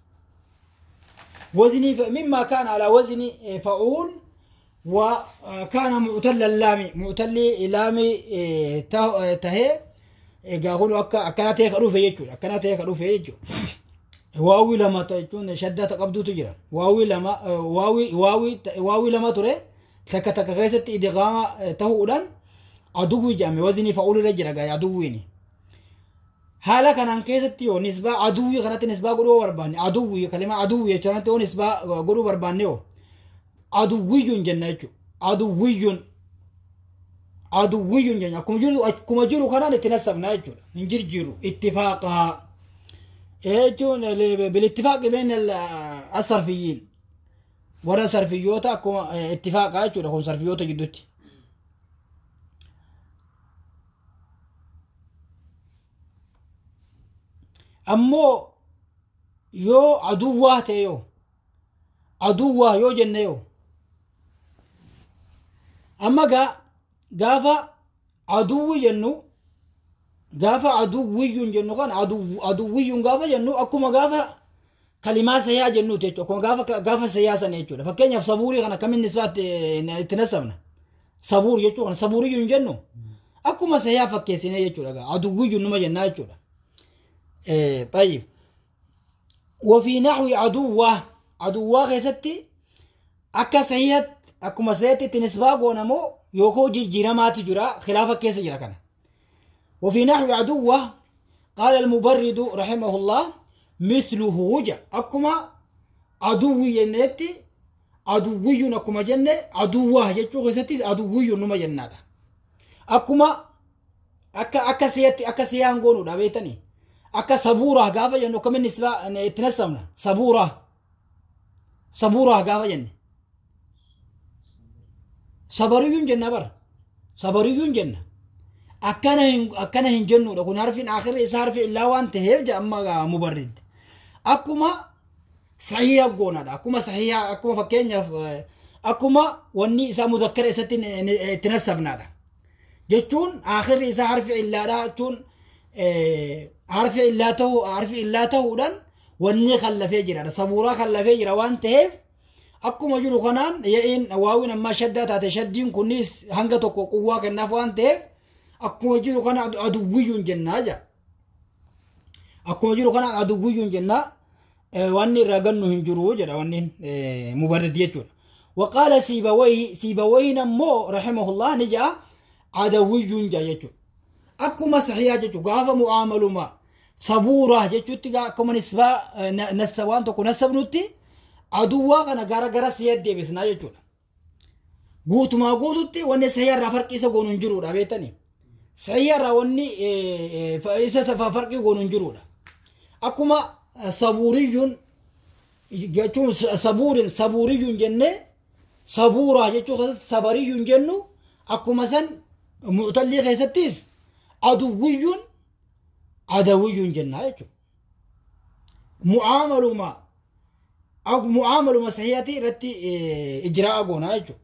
Wazinii mimmaa kaan alaa wazinii fa'uun وكان معتل اللامي معتل لامي تهي قاقولوا أكا أكنا تيك أروف يجو أكنا تيك أروف يجو واوي لما تجون شدة قبضو تجرا واوي لما واوي واوي واوي لما ترى تك تك غيست إدغام تهودان عدوي جامي وزني فأول رجرا قاي عدويني حالا كان كيست يو نسبة عدوي كانت نسبة قلوا برباني عدوي كلمة عدوي كانت نسبة قلوا بربانيو aduwwiyyuun jenna jechuudha. Aduwwiyyuun aduwwiyyuun jenna akkuma jiru akkuma jiru kanaan itti nasabna jechuudha. Hin jirjiru ittifaaqaa jechuun bilittifaaqi been asarfiyyiin warra sarfiyyoota akkuma ittifaaqaa jechuudha kun sarfiyyoota gidduutti. Ammoo yoo aduwwaa ta'e yoo aduwwaa yoo jenne yoo amma gaa gaafa aduwwi jennu gaafa aduwwiyyuun jennu kan aduwwiyyuun gaafa jennu akkuma gaafa kalimaa sayyaa jennuuti jechuudha akkuma gaafa gaafa sayyaa sana jechuudha fakkeenyaaf sabuurii kana akkamiin nisbaatti itti nasabna sabuur jechuu kana sabuuriyyuun jennu akkuma sayyaa fakkeessine jechuudha gaa aduwwiyyuun numa jennaa jechuudha طيب وفي نحو عدوة عدوة keessatti akka sahihat akkuma sahiatti itti nisbaa goonamoo yookoo jijjiiramaati jira khilaafa keessa jira kana وفي نحو عدوة قال المبرد رحمه الله مثله جا أكما عدوي ينتي عدوي أكما جنة عدوة يجو غساتي عدوي نما جنة أكما أكا أكا سياتي أكا سيان قولوا دابيتني أكا صبورة قافة جنة كم النسبة تنسمنا صبورة صبورة قافة جنة صبريون جنة بر صبريون جنة akkana hin akkana hin jennuudha kun harfiin akhirri isaa harfi illaa waan ta'eef jedhama mubarrid akkuma sahiha goonaadha akkuma sahiha akkuma fakkeenyaaf akkuma wanni isaa mudakkara isatti itti nasabnaadha jechuun akhirri isaa harfi illaadha jechuun harfi illaa ta'uu harfi illaa ta'uudhaan wanni kallafee jiraadha sabuuraa kallafee jira waan ta'eef akkuma jiru kanaan ya'iin waawiin ammaa shaddaa taate shaddiin kunis hanga tokko quwwaa kennaaf waan ta'eef akkuma jiru kana aduwwiyyuun jennaa jaa akkuma jiru kana aduwwiyyuun jennaa wanni irraa gannu hin jiru jedha wanni mubarrid jechuudha وقال سيبويه سيبويه نمو رحمه الله نجا عدوي جا يجو أكو مسحيا جتو قاف معامل ما sabuuraa jechuutti gaa akkuma nisbaa nassa waan tokko nassabnutti aduwwaa kana gara gara si'eet deebisnaa jechuudha. Guutumaa guututti wanni sayyarraa farqii isa goonu hin jiruudha beektanii. Sayyarraa wanni isa farqii goonu hin jiruudha. Akkuma sabuuriyyuun jechuun sabuurin sabuuriyyuun jennee sabuuraa jechuun keessatti sabariyyuun jennu akkuma san mu'tallii keessattis aduwwiyyuun adawiyyuun jennaa jechuudha. Mu'aamaluma mu'aamaluma sahiyatii irratti ijraa'a goonaa jechuudha.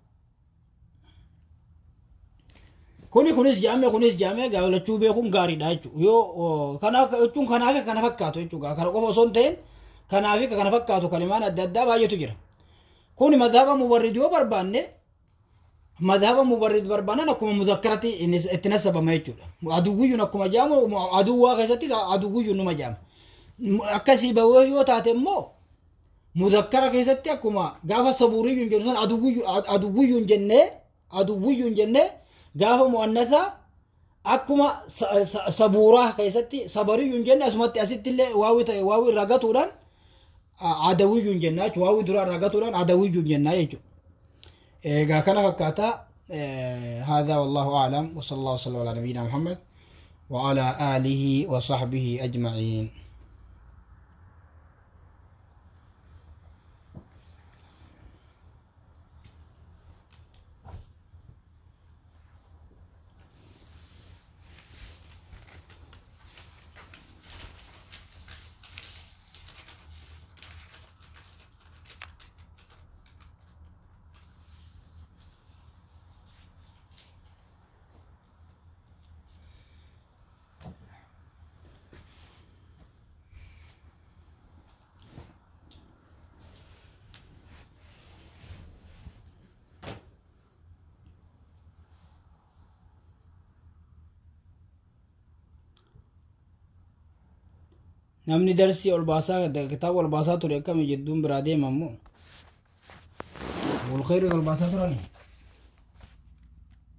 Kuni kunis jaame kunis jaame gaafachuu beekuun gaariidha jechuudha. Yoo kanaaf jechuun kanaaf kana fakkaatu jechuudha. Kana qofa osoo hin ta'in kanaaf kana fakkaatu kalimaan adda addaa baay'eetu jira. Kuni madhaaba mubarrid yoo barbaanne madhaaba mubarrid barbaanan akkuma mudakkaratti itti nasabama jechuudha. Aduwwiyyuun akkuma jaamu aduwwaa keessattis aduwwiyyuun numa jaama. Akkasii bahee yoo taate immoo mudakkara keessatti akkuma gaafa sabuuriyyuun jennu san aduwwiyyuun jennee aduwwiyyuun jennee gaafa mu'annata akkuma sabuuraa keessatti sabariyyuun jenne asumatti asitti illee waawii ta'e waawii irraa gatuudhaan adawiyyuun jennaa jechuudha waawii duraa irraa gatuudhaan adawiyyuun jennaa jechuudha. egaa kana fakkaata هذا والله أعلم وصلى الله وسلم على نبينا محمد وعلى آله وصحبه أجمعين namni darsii ol baasaa kitaaba ol baasaa ture akkami jedduun biraa deema immoo wal khayrii ol baasaa turani